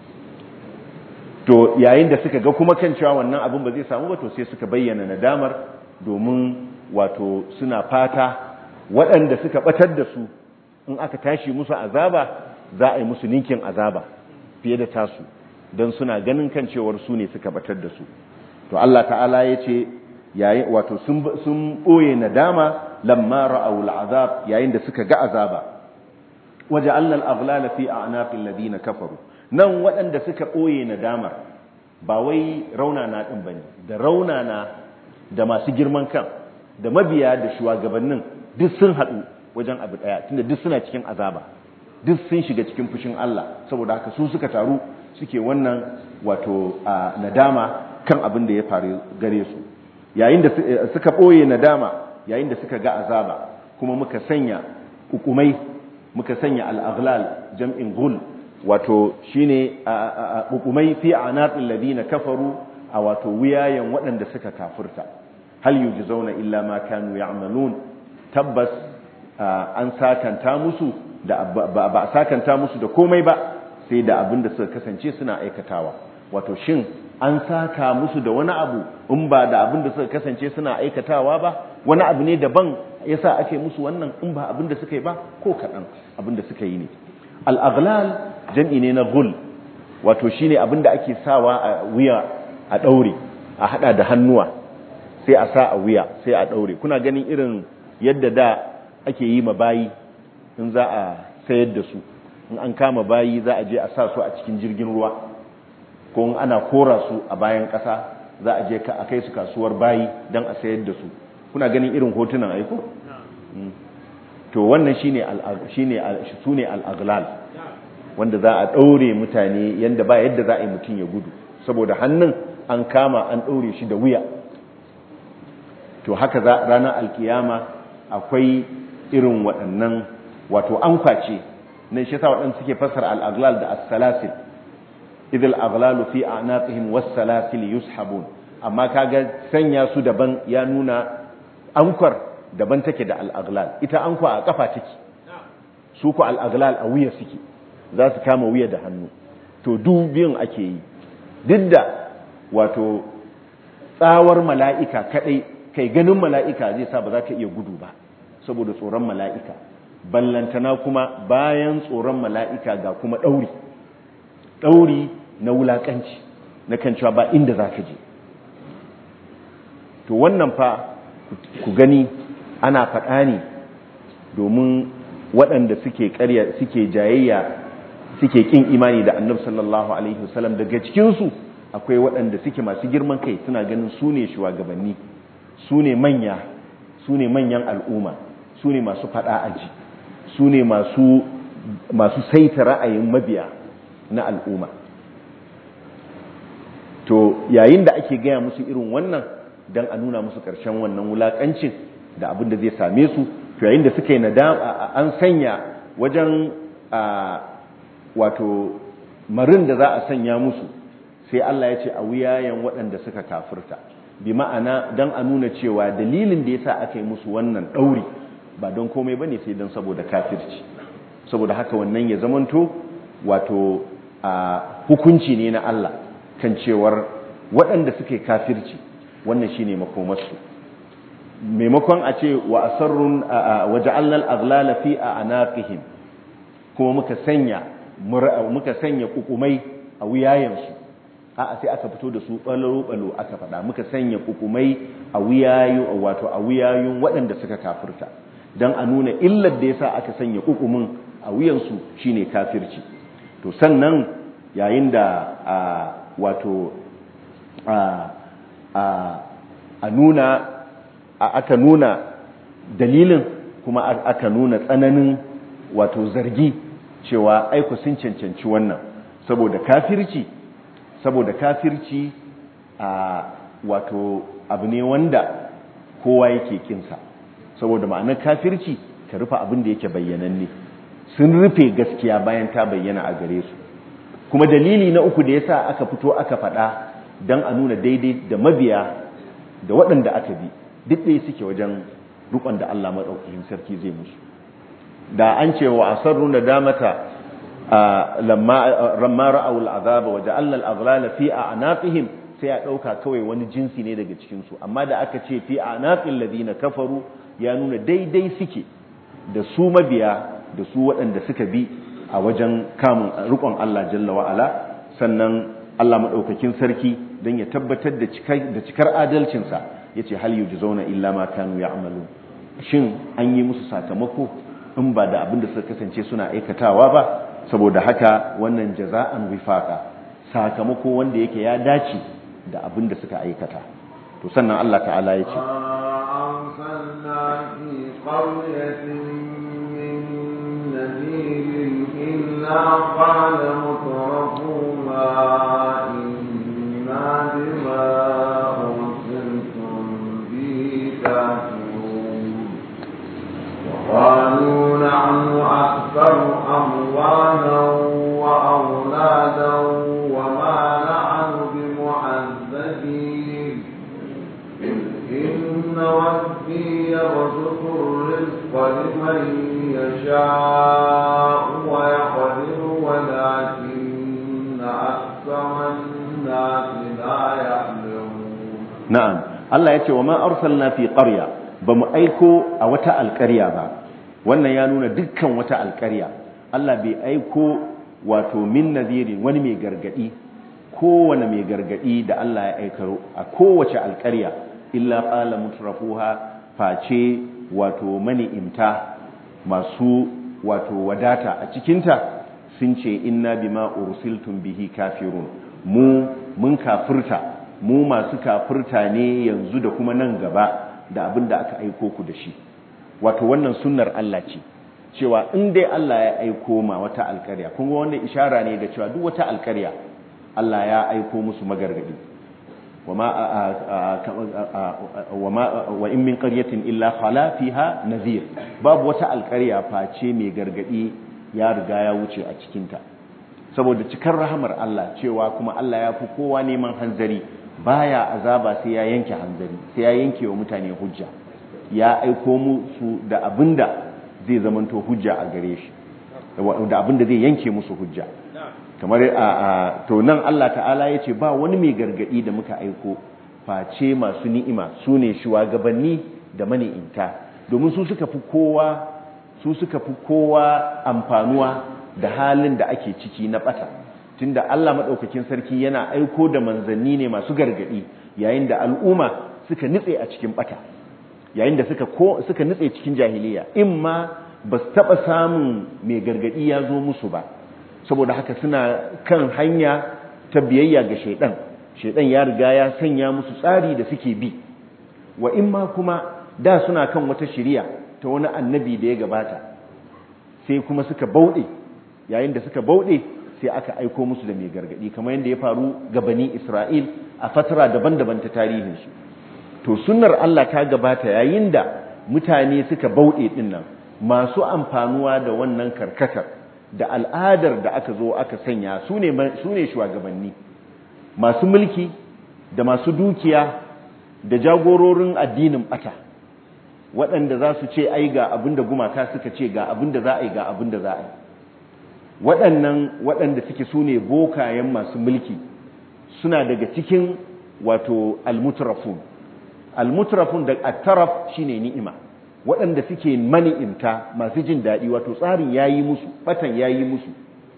A: to yayin da suka ga kuma kan cewa wannan abin ba zai samu ba to sai suka bayyana nadamar domin wato suna fata waɗanda suka batar da su in aka tashi musu azaba za a yi musu ninkin azaba fiye da tasu don suna ganin kan cewar su ne suka batar da su to Allah ta'ala ya ce yayin wato sun ɓoye nadama lamma ra'awu al'azab yayin da suka ga azaba waje allal aghlala fi a'naqil ladina kafaru nan waɗanda suka ɓoye nadamar ba wai raunana ɗin bane da raunana da masu girman kan da mabiya da shugabannin duk sun haɗu wajen abu ɗaya tunda duk suna cikin azaba duk sun shiga cikin fushin Allah saboda haka su suka taru suke wannan wato nadama kan abin da ya faru gare su yayin da suka ɓoye nadama yayin da suka ga azaba kuma muka sanya hukumai muka sanya al'aghlal jam'in gul wato shine hukumai fi anatil ladina kafaru a wato wuyayen waɗanda suka kafurta hal yujzauna illa ma kanu ya'malun tabbas an sakanta musu da ba a sakanta musu da komai ba sai da abin da suka kasance suna aikatawa wato shin an saka musu da wani abu in ba da abin da suka kasance suna aikatawa ba wani abu ne daban yasa ake musu wannan in ba abin da suka yi ba ko kaɗan abin da suka yi ne al'aghlal jam'i ne na gul wato shine abin da ake sawa a wuya a ɗaure a haɗa da hannuwa sai a sa a wuya sai a ɗaure kuna ganin irin yadda da ake yi ma bayi in za a sayar da su in an kama bayi za a je a sa su a cikin jirgin ruwa ko in ana kora su a bayan ƙasa za a je a kai su kasuwar bayi don a sayar da su kuna ganin irin hotunan aiko to wannan shine shine sune al-aghlal wanda za a daure mutane yanda ba yadda za a yi mutum ya gudu saboda hannun an kama an daure shi da wuya to haka za ranar alkiyama akwai irin waɗannan wato an kwace nan shi yasa waɗanda suke fassara al-aghlal da as-salasil idh al-aghlalu fi a'naqihim was-salasil yushabun amma kaga sanya su daban ya nuna ankwar daban take da al-aghlal ita ankwa a kafa take su ku al-aghlal a wuya suke za su kama wuya da hannu to dubin ake yi duk da wato tsawar mala'ika kadai kai ganin mala'ika zai sa ba za ka iya gudu ba saboda tsoron mala'ika ballantana kuma bayan tsoron mala'ika ga kuma ɗauri ɗauri na wulaƙanci na kan cewa ba inda za ka je to wannan fa ku gani ana faɗa ne domin waɗanda suke ƙarya suke jayayya suke ƙin imani da annabi sallallahu alaihi wasallam daga cikinsu akwai waɗanda suke masu girman kai suna ganin su ne shugabanni su ne manya su ne manyan al'umma su ne masu faɗa aji su ne masu masu saita ra'ayin mabiya na al'umma to yayin da ake gaya musu irin wannan don a nuna musu ƙarshen wannan wulaƙancin da abin da zai same su to yayin da suka yi nadama an sanya wajen wato marin da za a sanya musu sai Allah ya ce a wuyayen waɗanda suka kafirta bi ma'ana dan a nuna cewa dalilin da yasa aka yi musu wannan dauri ba don komai bane sai don saboda kafirci saboda haka wannan ya zamanto wato a hukunci ne na Allah kan cewar waɗanda suke kafirci wannan shine makomarsu maimakon a ce wa asarrun waja'alna al-aghlala fi anaqihim kuma muka sanya muka sanya kukumai a wuyayensu a'a sai aka fito da su balo balo aka faɗa muka sanya kukumai a wuyayu wato a wuyayun waɗanda suka kafirta dan a nuna illar da yasa aka sanya kukumin a wuyansu shine kafirci to sannan yayin da wato a nuna aka nuna dalilin kuma aka nuna tsananin wato zargi cewa aiku sun cancanci wannan saboda kafirci saboda kafirci a wato abu ne wanda kowa yake kinsa saboda ma'anar kafirci ka rufe abin da yake bayyananne sun rufe gaskiya bayan ta bayyana a gare su kuma dalili na uku da yasa aka fito aka faɗa don a nuna daidai da mabiya da waɗanda aka bi duk ɗaya suke wajen rukon da Allah maɗaukakin sarki zai musu da an ce wa asarru na damata lamma ra'awul azaba wa ja'alna al-aghlala fi a'naqihim sai a ɗauka kawai wani jinsi ne daga cikin su amma da aka ce fi a'naqil ladina kafaru ya nuna daidai suke da su mabiya da su waɗanda suka bi a wajen kamun rukon Allah jalla wa ala sannan Allah maɗaukakin sarki don ya tabbatar da cikar adalcinsa ya ce hal yuji zauna illa ma kanu ya amalu shin an yi musu sakamako in ba da abin da suka kasance suna aikatawa ba saboda haka wannan jaza'an wifaka sakamako wanda yake ya dace da abin da suka aikata to sannan Allah ta'ala ya ce
B: قال مترفوها إنا بما أرسلتم به كافرون وقالوا نحن أكثر أموالا وأولادا وما نحن بمعذبين إن ربي يبسط الرزق لمن يشاء ويقدر ولكن أكثر الناس لا يعلمون
A: na'am Allah ya ce wa ma arsalna fi qarya bamu aiko a wata alƙarya ba wannan ya nuna dukkan wata alƙarya Allah bai aiko wato min nadhirin wani mai gargadi kowane mai gargadi da Allah ya aikaro a kowace alƙarya illa qala mutrafuha face wato mani'imta masu wato wadata a cikinta sun ce inna bima ursiltum bihi kafirun mu mun kafirta mu masu kafirta ne yanzu da kuma nan gaba da abin da aka aiko ku da shi wato wannan sunnar Allah ce cewa in dai Allah ya aiko ma wata alƙarya kun ga wannan ishara ne da cewa duk wata alƙarya Allah ya aiko musu magargadi wa in min qaryatin illa khala fiha nadhir babu wata alƙarya face mai gargadi ya riga ya wuce a cikinta saboda cikar rahamar Allah cewa kuma Allah ya fi kowa neman hanzari baya azaba sai ya yanke hanzari sai ya yanke wa mutane hujja ya aiko musu da abinda zai zamanto hujja a gare shi da abinda zai yanke musu hujja kamar a to nan Allah ta'ala ya ce ba wani mai gargadi da muka aiko face masu ni'ima su ne shugabanni da mani'inta domin su suka fi kowa su suka fi kowa amfanuwa da halin da ake ciki na bata tunda Allah madaukakin sarki yana aiko da manzanni ne masu gargadi yayin da al'umma suka nitse a cikin bata yayin da suka ko suka nitse cikin jahiliya imma ba su taba samun mai gargadi ya zo musu ba saboda haka suna kan hanya ta biyayya ga shaidan shaidan ya riga ya sanya musu tsari da suke bi wa imma kuma da suna kan wata shiriya ta wani annabi da ya gabata sai kuma suka bauɗe yayin da suka bauɗe sai aka aiko musu da mai gargadi kamar yadda ya faru ga bani Isra'il a fatara daban-daban ta tarihinsu to sunnar Allah ta gabata yayin da mutane suka bauɗe din nan masu amfanuwa da wannan karkatar da al'adar da aka zo aka sanya su ne shugabanni masu mulki da masu dukiya da jagororin addinin bata waɗanda za su ce ai ga abin da gumaka suka ce ga abin da za a yi ga abin da za a yi waɗannan waɗanda suke su ne bokayen masu mulki suna daga cikin wato almutrafun almutrafun da attaraf shine ni'ima waɗanda suke mani'imta masu jin daɗi wato tsarin yayi musu batan yayi musu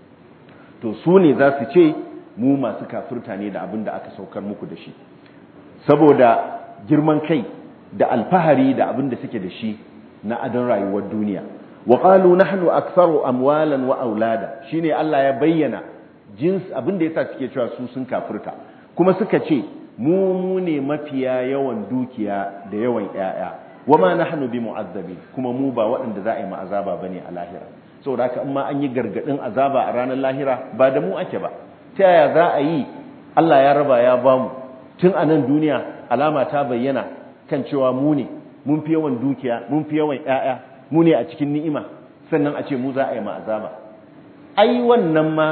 A: to su ne za su ce mu masu kafirta ne da abin da aka saukar muku da shi saboda girman kai da alfahari da abin da suke da shi na adon rayuwar duniya wa qalu nahnu aktharu amwalan wa aulada shine Allah ya bayyana jins abin da yasa suke cewa su sun kafirta kuma suka ce mu mu ne mafiya yawan dukiya da yawan yaya wama nahnu bimu'azzabin kuma mu ba waɗanda za a yi mu azaba bane a lahira saboda haka in ma an yi gargadin azaba a ranar lahira ba da mu ake ba ta yaya za a yi Allah ya raba ya bamu tun a nan duniya alama ta bayyana kan cewa mu ne mun fi yawan dukiya mun fi yawan ƴaƴa mu ne a cikin ni'ima sannan a ce mu za a yi ma azaba ai wannan ma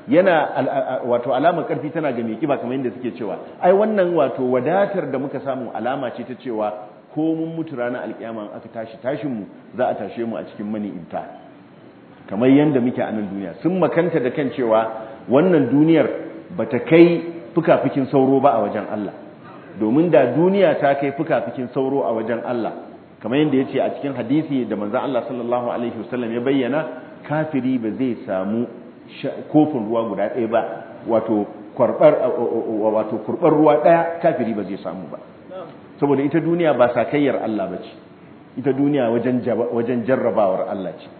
A: yana wato alamar karfi tana ga mai kiba kamar yadda suke cewa ai wannan wato wadatar da muka samu alama ce ta cewa ko mun mutu ranar alkiyama aka tashi tashin mu za a tashe mu a cikin mani'imta kamar yadda muke a nan duniya sun makanta da kan cewa wannan duniyar bata kai fukafikin sauro ba a wajen Allah domin da duniya ta kai fukafikin sauro a wajen Allah kamar yadda ya ce a cikin hadisi da manzan Allah sallallahu alaihi wasallam ya bayyana kafiri ba zai samu kofin ruwa guda ɗaya ba wato kwarbar wato kurbar ruwa ɗaya kafiri ba zai samu ba saboda ita duniya ba sakayyar Allah ba ce ita duniya wajen jarrabawar Allah ce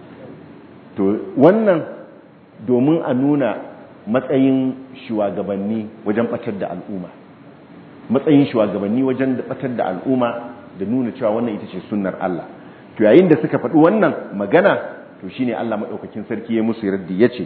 A: to wannan domin a nuna matsayin shugabanni wajen batar da al'umma matsayin shugabanni wajen batar da al'umma da nuna cewa wannan ita ce sunnar Allah to yayin da suka faɗi wannan magana to shine Allah madaukakin sarki ya musu raddi yace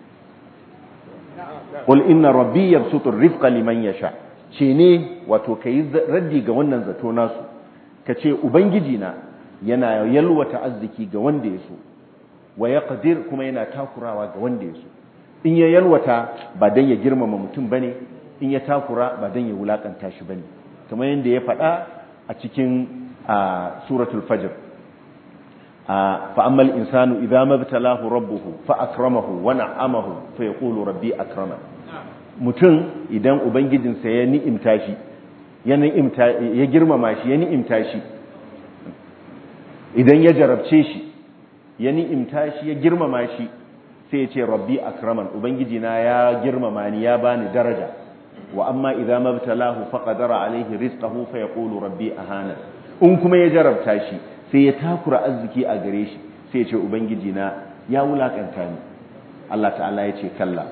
A: qul inna rabbi yabsutu ar-rizqa liman yasha ce ne wato kai raddi ga wannan zato nasu kace ubangiji na yana yalwata arziki ga wanda ya so wa yaqdir kuma yana takurawa ga wanda ya so in ya yalwata ba dan ya girmama mutum bane in ya takura ba dan ya wulakanta shi bane kamar yadda ya faɗa a cikin suratul fajr fa ammal insanu idza mabtalahu rabbuhu fa akramahu wa na'amahu fa yaqulu rabbi akrama mutum idan ubangijinsa ya ni'imta shi ya ni'imta ya girmama shi ya ni'imta shi idan ya jarabce shi ya ni'imta shi ya girmama shi sai ya ce rabbi akraman ubangiji na ya girmama ni ya bani daraja wa amma idza mabtalahu faqadara alaihi rizqahu fa yaqulu rabbi ahana in kuma ya jarabta shi sai ya takura arziki a gare shi sai ya ce ubangiji na ya wulakanta ni Allah ta'ala ya ce kalla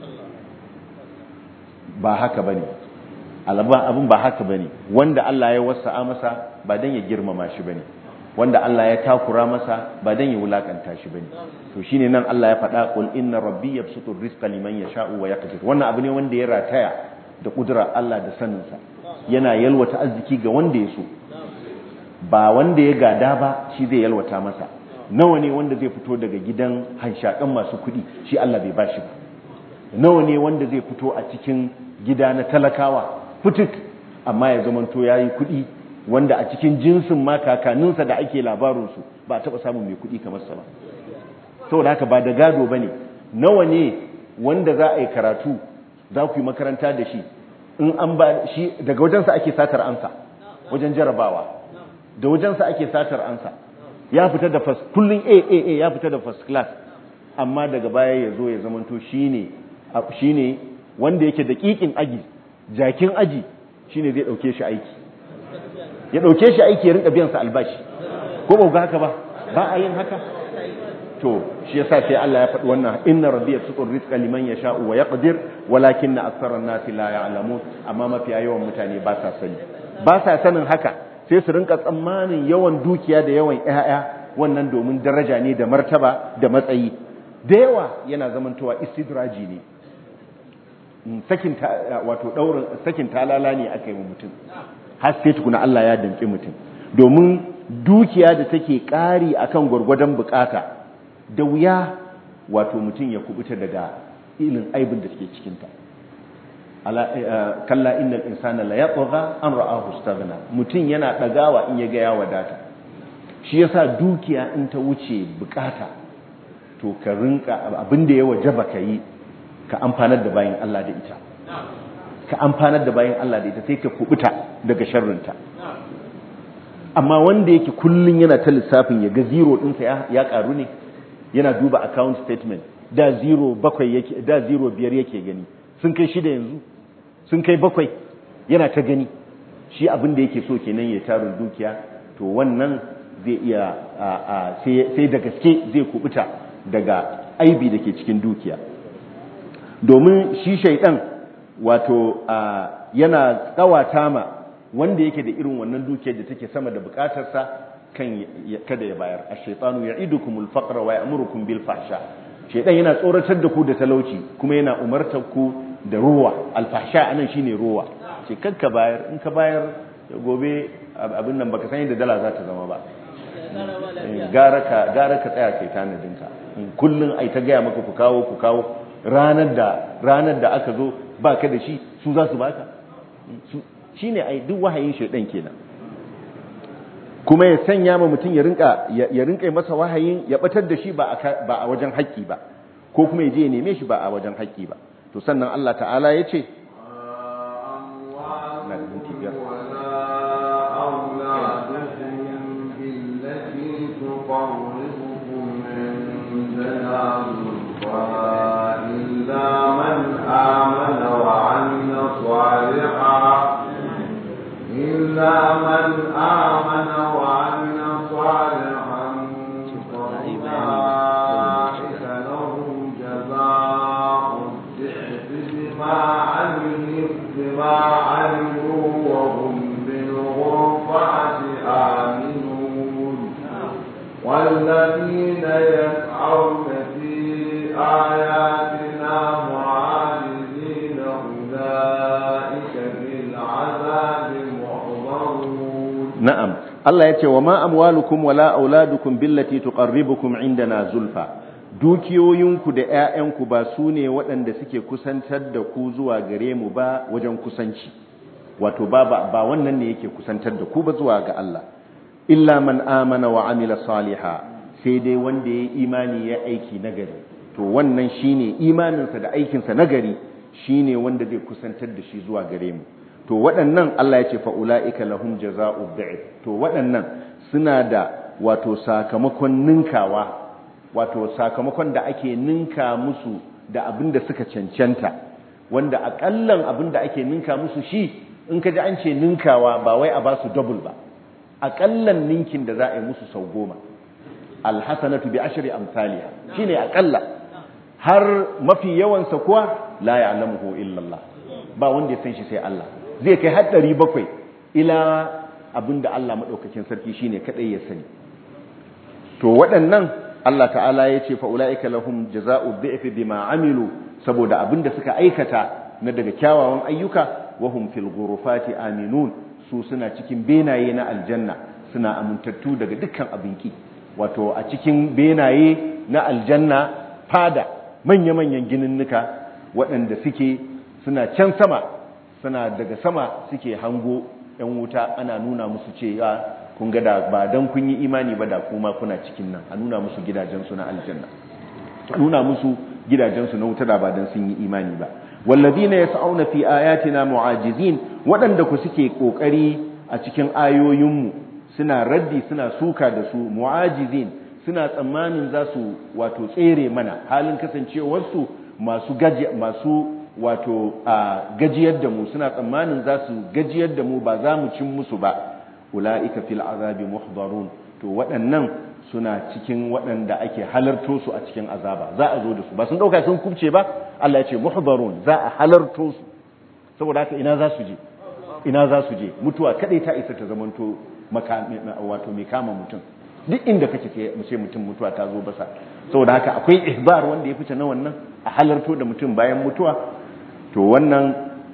A: ba haka bane alaba abin ba haka bane wanda Allah ya wasa'a masa ba dan ya girmama shi bane wanda Allah ya takura masa ba dan ya wulakanta shi bane to shine nan Allah ya faɗa qul inna rabbi yabsutu rizqa liman yasha'u wa yaqdir wannan abu ne wanda ya rataya da kudura Allah da saninsa yana yalwata arziki ga wanda ya so ba wanda ya gada ba shi zai yalwata masa nawa ne wanda zai fito daga gidan hanshakan masu kuɗi shi Allah bai bashi ba nawa ne wanda zai fito a cikin gida na talakawa fituk amma ya zamanto yayi kuɗi wanda a cikin jinsin ma kakaninsa da ake labarinsu ba a taɓa samun mai kuɗi kamar sa ba saboda haka ba da gado ba ne nawa ne wanda za a yi karatu za ku yi makaranta da shi in an ba shi daga wajensa ake satar ansa wajen jarabawa da wajensa ake satar ansa ya fita da first kullun A A A ya fita da first class amma daga baya ya zo ya zamanto shine shine wanda yake da kikin aji jakin aji shine zai dauke shi aiki ya dauke shi aiki ya rinka biyan sa albashi ko ba ga haka ba ba a yin haka to shi yasa sai Allah ya faɗi wannan inna rabbi yasutu rizqa liman yasha'u wa yaqdir walakinna aktharan nasi la ya'lamun amma mafiya yawan mutane ba sa sani ba sa sanin haka sai su rinka tsammanin yawan dukiya da yawan ƴaƴa wannan domin daraja ne da martaba da matsayi da yawa yana zamantowa istidraji ne sakin wato daurin sakin talala ne aka yi mutum har sai tukuna Allah ya damƙi mutum domin dukiya da take ƙari akan gwargwadon bukata da wuya wato mutum ya kubuta daga ilin aibin da suke cikinta kalla innal insana la yatgha an ra'ahu istaghna mutun yana dagawa in yaga ya wadata shi yasa dukiya in ta wuce bukata to ka rinka abinda ya wajaba kai ka amfanar da bayin Allah da ita ka amfanar da bayin Allah da ita sai ka kubuta daga sharrinta amma wanda yake kullun yana ta lissafin ya ga zero ɗinsa ya karu ne yana duba account statement da zero bakwai yake da zero biyar yake gani sun kai shida yanzu sun kai bakwai yana ta gani shi abin da yake so kenan ya tarin dukiya to wannan zai iya sai da gaske zai kubuta daga aibi da ke cikin dukiya domin shi shaidan wato yana kawata ma wanda yake da irin wannan dukiyar da take sama da bukatarsa kan kada ya bayar ash-shaytanu ya'idukumul faqra wa ya'murukum bil fahsha shaidan yana tsoratar da ku da talauci kuma yana umartar ku da ruwa alfahsha anan shine ruwa ce kakka bayar in ka bayar gobe abin nan baka san yadda dala za ta zama ba gara ka gara ka tsaya kai tanadin ka kullun ai ta gaya maka ku kawo ku kawo ranar da ranar da aka zo baka da shi su za su baka shine ai duk wahayin shaidan kenan kuma ya sanya ma mutum ya rinka ya rinka masa wahayin ya batar da shi ba a wajen haƙƙi ba ko kuma ya je ya neme shi ba a wajen haƙƙi ba to sannan Allah ta'ala ya ce
B: إلا من آمن وعمل صالحا إلا من آمن وعمل صالحا فأولئك لهم جزاء الضعف بما عملوا بما عملوا وهم بالغرفة آمنون والذين يسعون في آياتنا معاجزين أولئك في العذاب
A: na'am Allah ya ce wa ma amwalukum wala auladukum billati tuqarribukum indana zulfa dukiyoyinku da ƴaƴanku ba su ne waɗanda suke kusantar da ku zuwa gare mu ba wajen kusanci wato ba ba wannan ne yake kusantar da ku ba zuwa ga Allah illa man amana wa amila saliha sai dai wanda ya imani ya aiki nagari to wannan shine imaninsa da aikinsa nagari shine wanda zai kusantar da shi zuwa gare mu to waɗannan Allah ya ce fa'ula'ika lahum jaza'u bi'id to waɗannan suna da wato sakamakon ninkawa wato sakamakon da ake ninka musu da abin da suka cancanta wanda aƙallan abin da ake ninka musu shi in ka ji an ce ninkawa ba wai a ba su double ba aƙallan ninkin da za a yi musu sau goma alhassanatu bi ashri amsaliha shine aƙalla har mafi yawansa kuwa la ya'lamuhu illa Allah ba wanda ya san shi sai Allah zai kai har ɗari bakwai ila abinda Allah maɗaukakin sarki shine kaɗai ya sani to waɗannan Allah ta'ala ya ce fa'ula'ika lahum jaza'u dhi'fi bima amilu saboda abinda suka aikata na daga kyawawan ayyuka wahum fil ghurufati aminun su suna cikin benaye na aljanna suna amintattu daga dukkan abinki wato a cikin benaye na aljanna fada manya-manyan gininnuka waɗanda suke suna can sama suna daga sama suke hango ‘yan wuta ana nuna musu cewa kun ga da ba don kun yi imani ba da kuma kuna cikin nan a nuna musu gidajensu na aljanna a nuna musu gidajensu na wuta da ba don sun yi imani ba wallazina yas'auna fi ayatina mu'ajizin waɗanda ku suke kokari a cikin ayoyinmu suna raddi suna suka da su mu'ajizin suna tsammanin za su wato tsere mana halin kasancewarsu masu gaji masu wato a gajiyar da mu suna tsammanin za su gajiyar da mu ba za mu cin musu ba ula'ika fil azabi muhdarun to waɗannan suna cikin waɗanda ake halarto su a cikin azaba za a zo da su ba sun ɗauka sun kubce ba Allah ya ce muhdarun za a halarto su saboda haka ina za su je ina za su je mutuwa kadai ta isa ta zamanto wato mai kama mutum duk inda kake sai mu ce mutum mutuwa ta zo basa saboda haka akwai ihbar wanda ya fice na wannan a halarto da mutum bayan mutuwa to wannan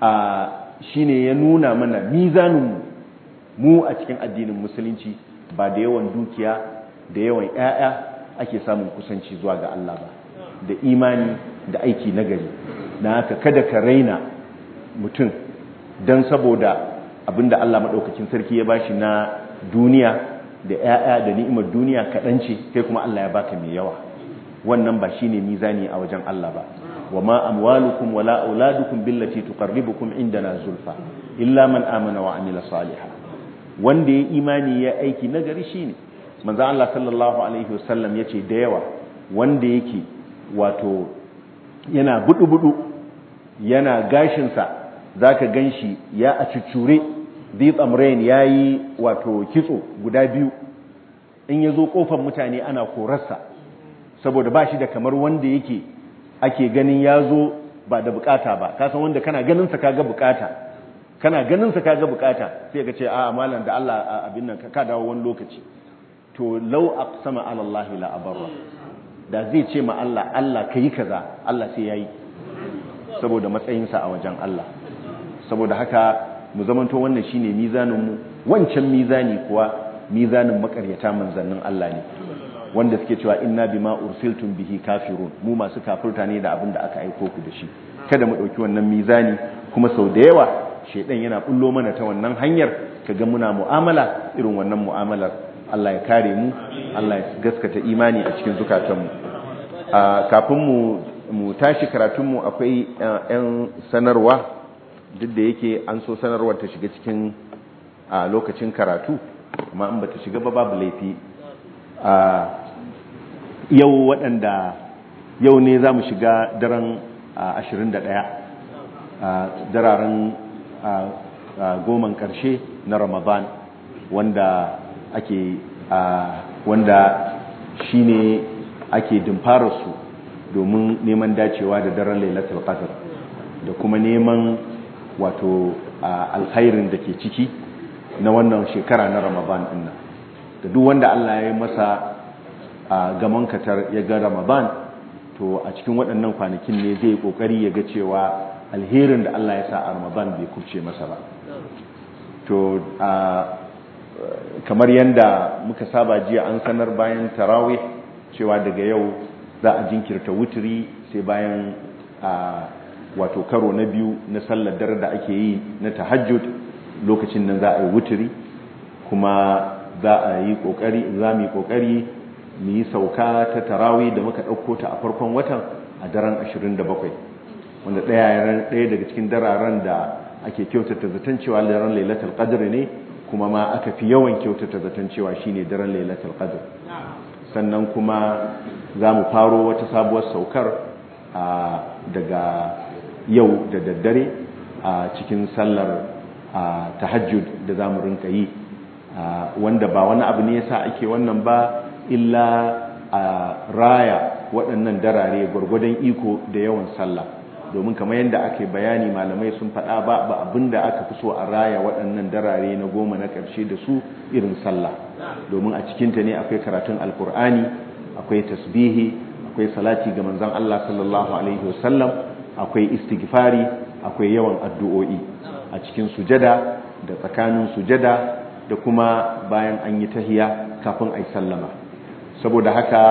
A: shine ya nuna mana mizanin mu a cikin addinin musulunci ba da yawan dukiya da yawan ƴaƴa ake samun kusanci zuwa ga Allah ba da imani da aiki nagari na haka kada ka raina mutum don saboda abinda Allah maɗaukakin sarki ya bashi na duniya da ‘ya'ya da ni'imar duniya kaɗan ce kai kuma Allah ya baka mai yawa wannan ba shine mizani a wajen Allah ba wa ma amwalukum wala auladukum billati tuqarribukum indana zulfa illa man amana wa amila salihan wanda ya imani ya aiki nagari shine manzo Allah sallallahu alaihi wasallam yace da yawa wanda yake wato yana budu-budu yana gashinsa za ka gan shi ya a cuccure deep amrain ya yi wato kitso guda biyu in ya zo kofar mutane ana korarsa saboda ba shi da kamar wanda yake ake ganin ya zo ba da bukata ba kasan wanda kana ganinsa ka ga bukata kana ganinsa ka ga bukata sai ka ce a malam da Allah abin nan ka dawo wani lokaci to lau aqsama ala Allah la abarra da zai ce ma Allah Allah kai kaza Allah sai yayi saboda matsayinsa a wajen Allah saboda haka mu zamanto wannan shine mizanin mu wancan mizani kuwa mizanin makaryata manzannin Allah ne wanda suke cewa inna bima ursiltum bihi kafirun mu masu kafirta ne da abin da aka aiko ku da shi kada mu dauki wannan mizani kuma sau da yawa shedan yana bullo mana ta wannan hanyar kaga muna mu'amala irin wannan mu'amalar Allah ya kare mu Allah ya gaskata imani a cikin zukatanmu kafin mu mu tashi karatunmu akwai 'yan sanarwa duk da yake an so sanarwar ta shiga cikin a lokacin karatu amma in bata shiga ba babu laifi yau waɗanda yau ne za mu shiga daren 21 dararen goman ƙarshe na ramadan wanda ake wanda shine ake dimfararsu domin neman dacewa da daren lailatul qadr da kuma neman wato alkhairin da ke ciki na wannan shekara na ramadan din nan da duk wanda Allah ya yi masa gaman katar ya ga ramadan to a cikin waɗannan kwanakin ne zai kokari ya ga cewa alherin da Allah ya sa a ramadan bai kubce masa ba to kamar yadda muka saba jiya an sanar bayan tarawih cewa daga yau za a jinkirta wuturi sai bayan wato karo na biyu na sallar dare da ake yi na tahajjud lokacin nan za a yi wuturi kuma za a yi kokari za mu yi kokari mu yi sauka ta tarawih da muka ɗauko ta a farkon watan a daren 27 wanda ɗaya daga cikin dararen da ake kyautata zaton cewa daren lailatul qadr ne kuma ma aka fi yawan kyautata zaton cewa shine daren lailatul qadr sannan kuma za mu faro wata sabuwar saukar daga yau da daddare a cikin sallar tahajjud da za mu rinka yi wanda ba wani abu ne yasa ake wannan ba illa a raya waɗannan darare gwargwadon iko da yawan sallah domin kamar yadda ake bayani malamai sun faɗa ba ba abin da aka fi so a raya waɗannan darare na goma na ƙarshe da su irin sallah domin a cikinta ne akwai karatun alkur'ani akwai tasbihi akwai salati ga manzon Allah sallallahu alaihi wasallam akwai istighfari akwai yawan addu'o'i a cikin sujada da tsakanin sujada da kuma bayan an yi tahiya kafin a yi sallama saboda haka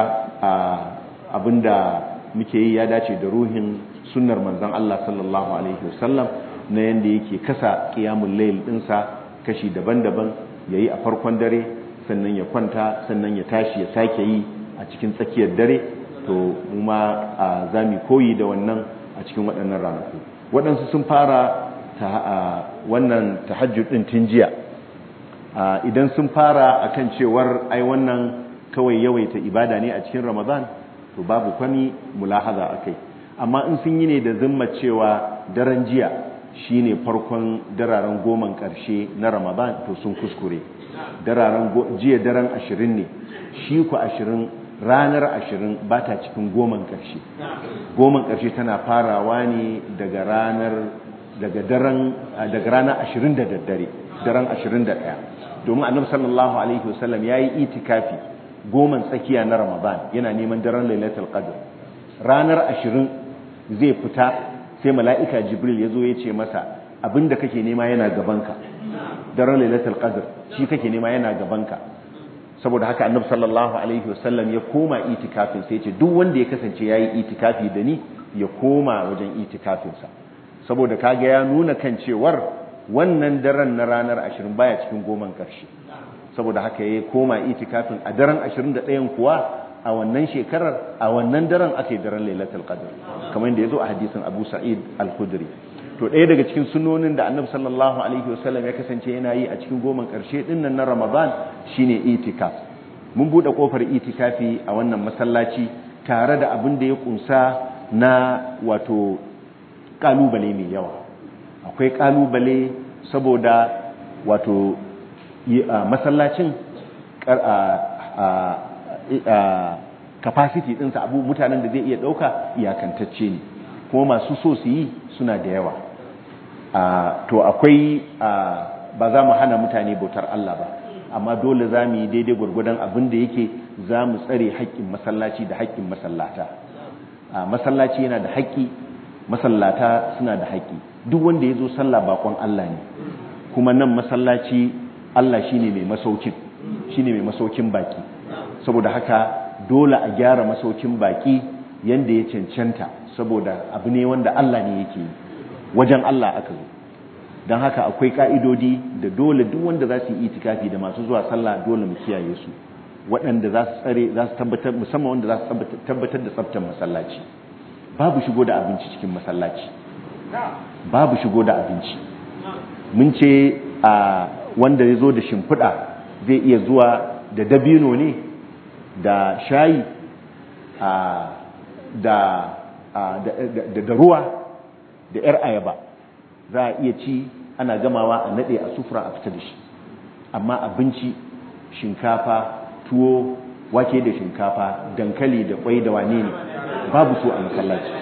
A: abinda muke yi ya dace da ruhin sunnar manzon Allah sallallahu alaihi wasallam na yanda yake kasa qiyamul layl dinsa kashi daban-daban yayi a farkon dare sannan ya kwanta sannan ya tashi ya sake yi a cikin tsakiyar dare to mu ma zamu koyi da wannan a cikin waɗannan ranaku waɗansu sun fara wannan tahajjud din tun jiya idan sun fara akan cewar ai wannan kawai yawaita ibada ne a cikin Ramadan to babu kwani mulahaza akai amma in sun yi ne da zimma cewa daren jiya shine farkon dararen goman karshe na Ramadan to sun kuskure dararen jiya daren 20 ne shi ku 20 ranar 20 ba ta cikin goman karshe goman karshe tana farawa ne daga ranar daga daren daga ranar 20 da daddare daren 21 domin annabi sallallahu alaihi wasallam yayi itikafi goman tsakiya na Ramadan yana neman daren Lailatul Qadr ranar 20 zai fita sai mala'ika Jibril ya zo ya ce masa abinda kake nema yana gabanka daren Lailatul Qadr shi kake nema yana gabanka saboda haka annabi sallallahu alaihi wasallam ya koma itikafin sai ya ce duk wanda ya kasance yayi itikafi da ni ya koma wajen itikafinsa saboda kaga ya nuna kan cewar wannan daren na ranar ashirin baya cikin goman ƙarshe saboda haka ya koma itikafin a daren ashirin da ɗayan kuwa a wannan shekarar a wannan daren aka yi daren lailatul qadr kamar yadda ya zo a hadisin abu sa'id al-khudri to ɗaya daga cikin sunonin da annabi sallallahu alaihi wasallam ya kasance yana yi a cikin goman ƙarshe ɗin nan na ramadan shine itikaf mun buɗe ƙofar itikafi a wannan masallaci tare da abin da ya kunsa na wato ƙalubale mai yawa akwai ƙalubale saboda wato masallacin capacity ɗinsa abu mutanen da zai iya ɗauka iyakantacce ne kuma masu so su yi suna da yawa to akwai ba za mu hana mutane bautar Allah ba amma dole za mu yi daidai gwargwadon abin da yake za mu tsare haƙƙin masallaci da haƙƙin masallata masallaci yana da haƙƙi masallata suna da haƙƙi duk wanda ya zo sallah bakon Allah ne kuma nan masallaci Allah shine mai masaukin shine mai masaukin baki saboda haka dole a gyara masaukin baki yanda ya cancanta saboda abu ne wanda Allah ne yake yi wajen Allah aka zo don haka akwai ka'idodi da dole duk wanda za su yi itikafi da masu zuwa sallah dole mu kiyaye su waɗanda za su tsare za su tabbatar musamman wanda za su tabbatar da tsaftar masallaci babu shigo da abinci cikin masallaci babu shigo da abinci mun ce a wanda ya zo da shimfiɗa zai iya zuwa da dabino ne da shayi da da ruwa da 'yar ayaba za a iya ci ana gamawa a nade a sufura a fita da shi amma abinci shinkafa tuwo wake da shinkafa dankali da kwai da wane ne babu su a masallaci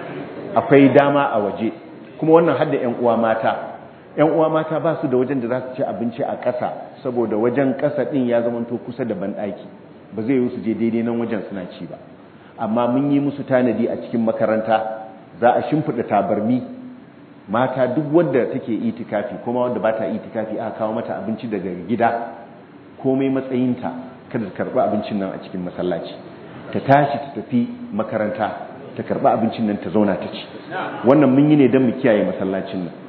A: akwai dama a waje kuma wannan hadda 'yan uwa mata 'yan uwa mata ba su da wajen da za su ci abinci a ƙasa saboda wajen ƙasa ɗin ya zamanto kusa da banɗaki ba zai yi su je daidai nan wajen suna ci ba amma mun yi musu tanadi a cikin makaranta za a shimfiɗa tabarmi mata duk wadda take itikafi kuma wadda ba ta itikafi aka kawo mata abinci daga gida komai matsayinta kada ta karɓi abincin nan a cikin masallaci ta tashi ta tafi makaranta ta karɓi abincin nan ta zauna ta ci wannan mun yi ne don mu kiyaye masallacin nan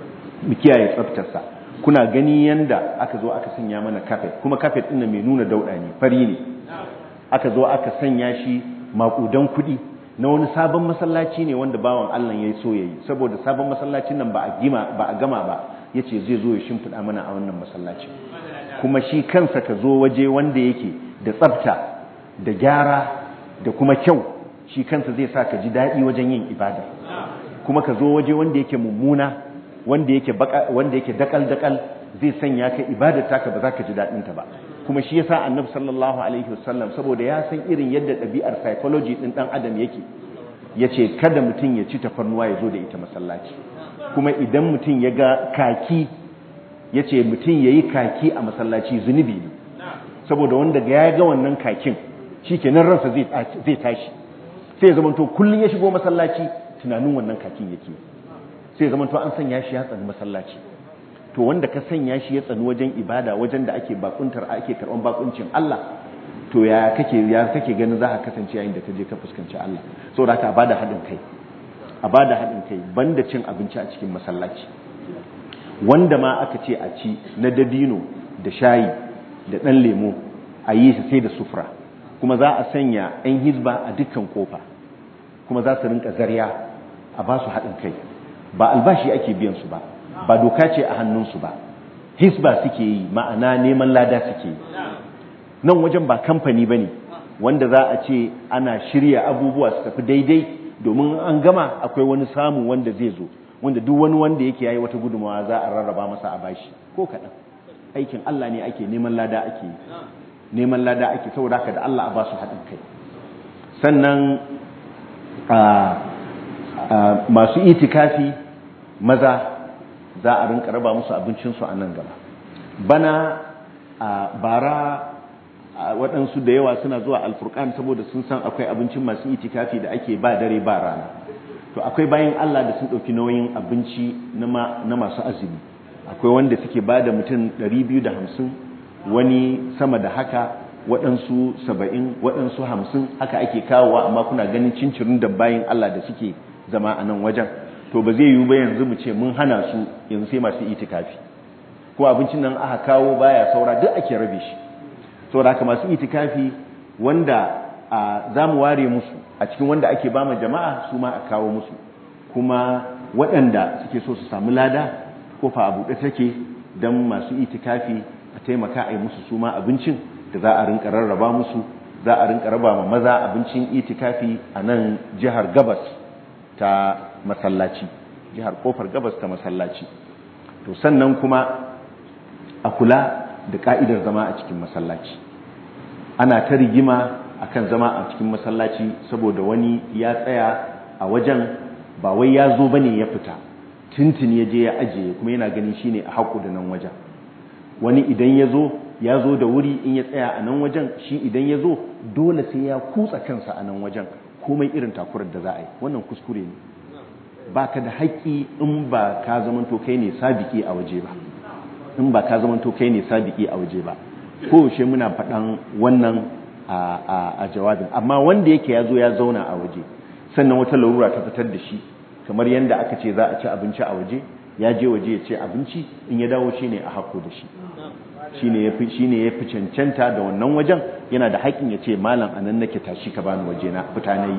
A: mu kiyaye tsaftarsa kuna gani yanda aka zo aka sanya mana kafet kuma kafet ɗin mai nuna dauɗa ne fari ne aka zo aka sanya shi maƙudan kuɗi na wani sabon masallaci ne wanda bawan Allah ya so ya yi saboda sabon masallacin nan ba a gama ba ya ce zai zo ya shimfiɗa mana a wannan masallaci kuma shi kansa ka zo waje wanda yake da tsafta da gyara da kuma kyau shi kansa zai sa ka ji daɗi wajen yin ibada kuma ka zo waje wanda yake mummuna wanda yake wanda yake dakal dakal zai sanya ka ibadar taka ba za ka ji daɗinta ba kuma shi yasa annabi sallallahu alaihi wasallam saboda ya san irin yadda ɗabi'ar psychology ɗin ɗan adam yake yace kada mutum ya ci tafarnuwa ya zo da ita masallaci kuma idan mutum ya ga kaki yace mutum yayi kaki a masallaci zunubi ne saboda wanda ya ga wannan kakin shikenan ransa zai zai tashi sai ya zamanto kullun ya shigo masallaci tunanin wannan kakin yake sai ya zamanto an sanya shi ya tsani masallaci to wanda ka sanya shi ya tsani wajen ibada wajen da ake bakuntar ake karban bakuncin Allah to ya kake ya kake ganin za ka kasance yayin da ka je ka fuskanci Allah saboda haka a bada haɗin kai a bada haɗin kai banda cin abinci a cikin masallaci wanda ma aka ce a ci na dabino da shayi da ɗan lemo a yi su sai da sufura kuma za a sanya 'yan hizba a dukkan kofa kuma za su rinka zarya a ba su haɗin kai ba albashi ake biyan su ba ba doka ce a hannunsu ba hisba suke yi ma'ana neman lada suke yi nan wajen ba kamfani ba ne wanda za a ce ana shirya abubuwa su tafi daidai domin an gama akwai wani samu wanda zai zo wanda duk wani wanda yake yayi wata gudunmawa za a rarraba masa a bashi ko kaɗan aikin Allah ne ake neman lada ake yi neman lada ake saboda haka da Allah a ba su haɗin kai sannan masu itikafi maza za a rinka raba musu abincinsu a nan gaba bana a bara waɗansu da yawa suna zuwa alfurkan saboda sun san akwai abincin masu itikafi da ake ba dare ba rana to akwai bayan Allah da sun ɗauki nauyin abinci na masu azumi akwai wanda suke ba da mutum 250 wani sama da haka waɗansu 70 waɗansu 50 haka ake kawowa amma kuna ganin cincirin da bayan Allah da suke zama a nan wajen to ba zai yiwu ba yanzu mu ce mun hana su yanzu sai masu itikafi ko abincin nan aka kawo baya saura duk ake rabe shi saboda haka masu itikafi wanda za mu ware musu a cikin wanda ake ba ma jama'a su ma a kawo musu kuma waɗanda suke so su samu lada kofa a buɗe take don masu itikafi a taimaka a yi musu su ma abincin da za a rinka rarraba musu za a rinka raba ma maza abincin itikafi a nan jihar gabas ta masallaci jihar kofar gabas ta masallaci to sannan kuma a kula da ka'idar zama a cikin masallaci ana ta rigima akan zama a cikin masallaci saboda wani ya tsaya a wajen ba wai ya zo bane ya fita tuntun ya je ya ajiye kuma yana ganin shine a haƙu da nan wajen wani idan ya zo ya zo da wuri in ya tsaya a nan wajen shi idan ya zo dole sai ya kutsa kansa a nan wajen komai irin takurar da za a yi wannan kuskure ne ba ka da haƙƙi in ba ka zamanto kai ne sabiki a waje ba in ba ka zamanto kai ne sabiki a waje ba kowace muna faɗan wannan a jawabin amma wanda yake ya zo ya zauna a waje sannan wata larura ta fitar da shi kamar yadda aka ce za a ci abinci a waje ya je waje ya ce abinci in ya dawo shi ne a hako da shi shi ne ya fi cancanta da wannan wajen yana da haƙin ya ce malam anan nake tashi ka bani waje na fita na yi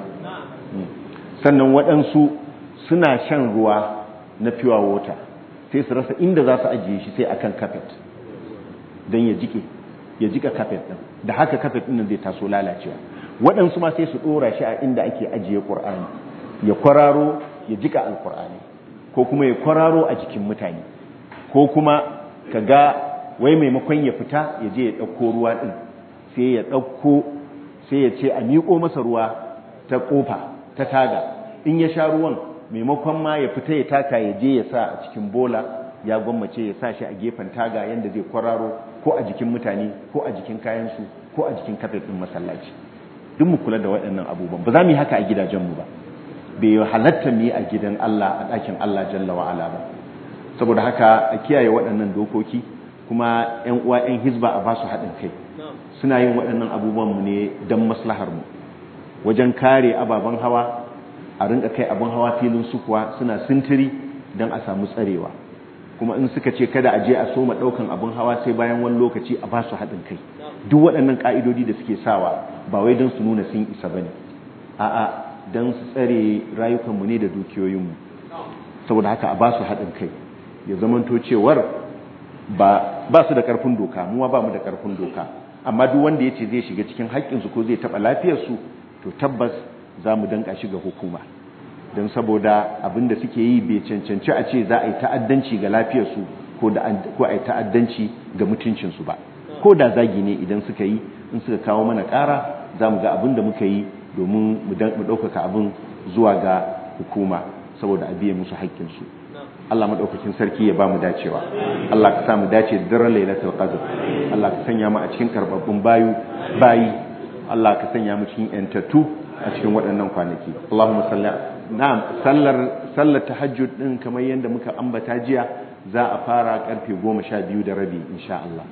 A: sannan waɗansu suna shan ruwa na pure water sai su rasa inda za su ajiye shi sai akan kafet don ya jike ya jika kafet ɗin da haka kafet ɗin zai taso lalacewa waɗansu ma sai su ɗora shi a inda ake ajiye ƙur'ani ya kwararo ya jika alƙur'ani ko kuma ya kwararo a jikin mutane ko kuma ka ga wai maimakon ya fita ya je ya ɗauko ruwa ɗin sai ya ɗauko sai ya ce a miƙo masa ruwa ta ƙofa ta taga in ya sha ruwan maimakon ma ya fita ya taka ya je ya sa a cikin bola ya gwammace ya sa shi a gefen taga yadda zai kwararo ko a jikin mutane ko a jikin kayansu ko a jikin kafet ɗin masallaci duk mu kula da waɗannan abubuwan ba za mu yi haka a gidajenmu ba bai halatta mu yi a gidan Allah a ɗakin Allah jalla wa'ala ba saboda haka a kiyaye waɗannan dokoki kuma ƴan uwa ƴan hizba a ba su haɗin kai suna yin waɗannan abubuwan mu ne don maslahar mu wajen kare ababen hawa a rinka kai abin hawa filin sukuwa suna sintiri don a samu tsarewa kuma in suka ce kada a je a soma ɗaukan abin hawa sai bayan wani lokaci a ba su haɗin kai duk waɗannan ƙa'idodi da suke sawa ba wai don su nuna sun isa ba ne a'a don su tsare rayukanmu ne da dukiyoyinmu saboda haka a ba su haɗin kai ya zamanto cewar ba su da ƙarfin doka muwa ba mu da ƙarfin doka amma duk wanda ya ce zai shiga cikin haƙƙinsu ko zai taɓa lafiyarsu to tabbas za mu danƙa shi ga hukuma don saboda abin da suke yi bai cancanci a ce za a yi ta'addanci ga lafiyarsu ko a yi ta'addanci ga mutuncinsu ba ko da zagi ne idan suka yi in suka kawo mana ƙara za mu ga abin da muka yi domin mu ɗaukaka abin zuwa ga hukuma saboda a biye musu haƙƙinsu Allah maɗaukakin sarki ya ba mu dacewa Allah ka sa mu dace da daren lailatul qadr Allah ka sanya mu a cikin karbabbun bayu bayi Allah ka sanya mu cikin yantattu a cikin waɗannan kwanaki Allahumma salli na'am sallar sallar tahajjud din kamar yadda muka ambata jiya za a fara karfe 12 da rabi insha Allah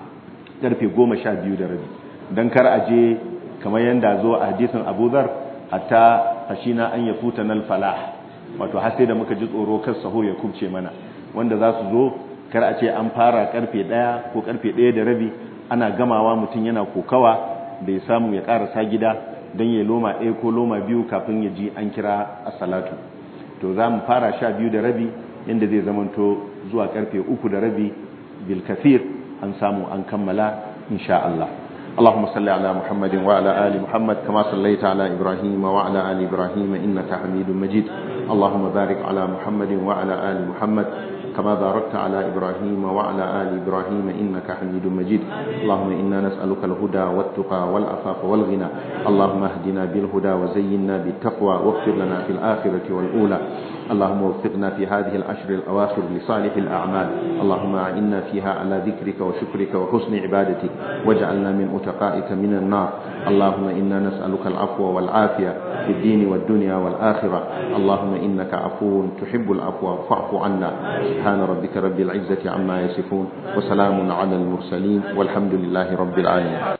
A: karfe 12 da rabi dan kar a je kamar yadda zo a hadisin Abu Dharr hatta hashina an yafuta nal falah wato har sai da muka ji tsoro kar saho ya kubce mana wanda za su zo kar a ce an fara karfe 1 ko karfe 1 da rabi ana gamawa mutum yana kokawa bai samu ya karasa gida don ya loma ɗaya ko loma biyu kafin ya ji an kira a salatu to za mu fara sha biyu da rabi yadda zai zamanto zuwa karfe uku da rabi bilkafir an samu an kammala insha Allah اللهم صل على محمد وعلى آل محمد كما صليت على إبراهيم وعلى آل إبراهيم إنك حميد مجيد اللهم بارك على محمد وعلى آل محمد كما باركت على إبراهيم وعلى آل إبراهيم إنك حميد مجيد اللهم إنا نسألك الهدى والتقى والعفاف والغنى اللهم اهدنا بالهدى وزينا بالتقوى واغفر لنا في الآخرة والأولى اللهم وفقنا في هذه العشر الأواخر لصالح الأعمال اللهم أعنا فيها على ذكرك وشكرك وحسن عبادتك واجعلنا من أتقائك من النار اللهم إنا نسألك العفو والعافية في الدين والدنيا والآخرة اللهم إنك عفو تحب العفو فاعف عنا سبحان ربك رب العزة عما يصفون وسلام على المرسلين والحمد لله رب العالمين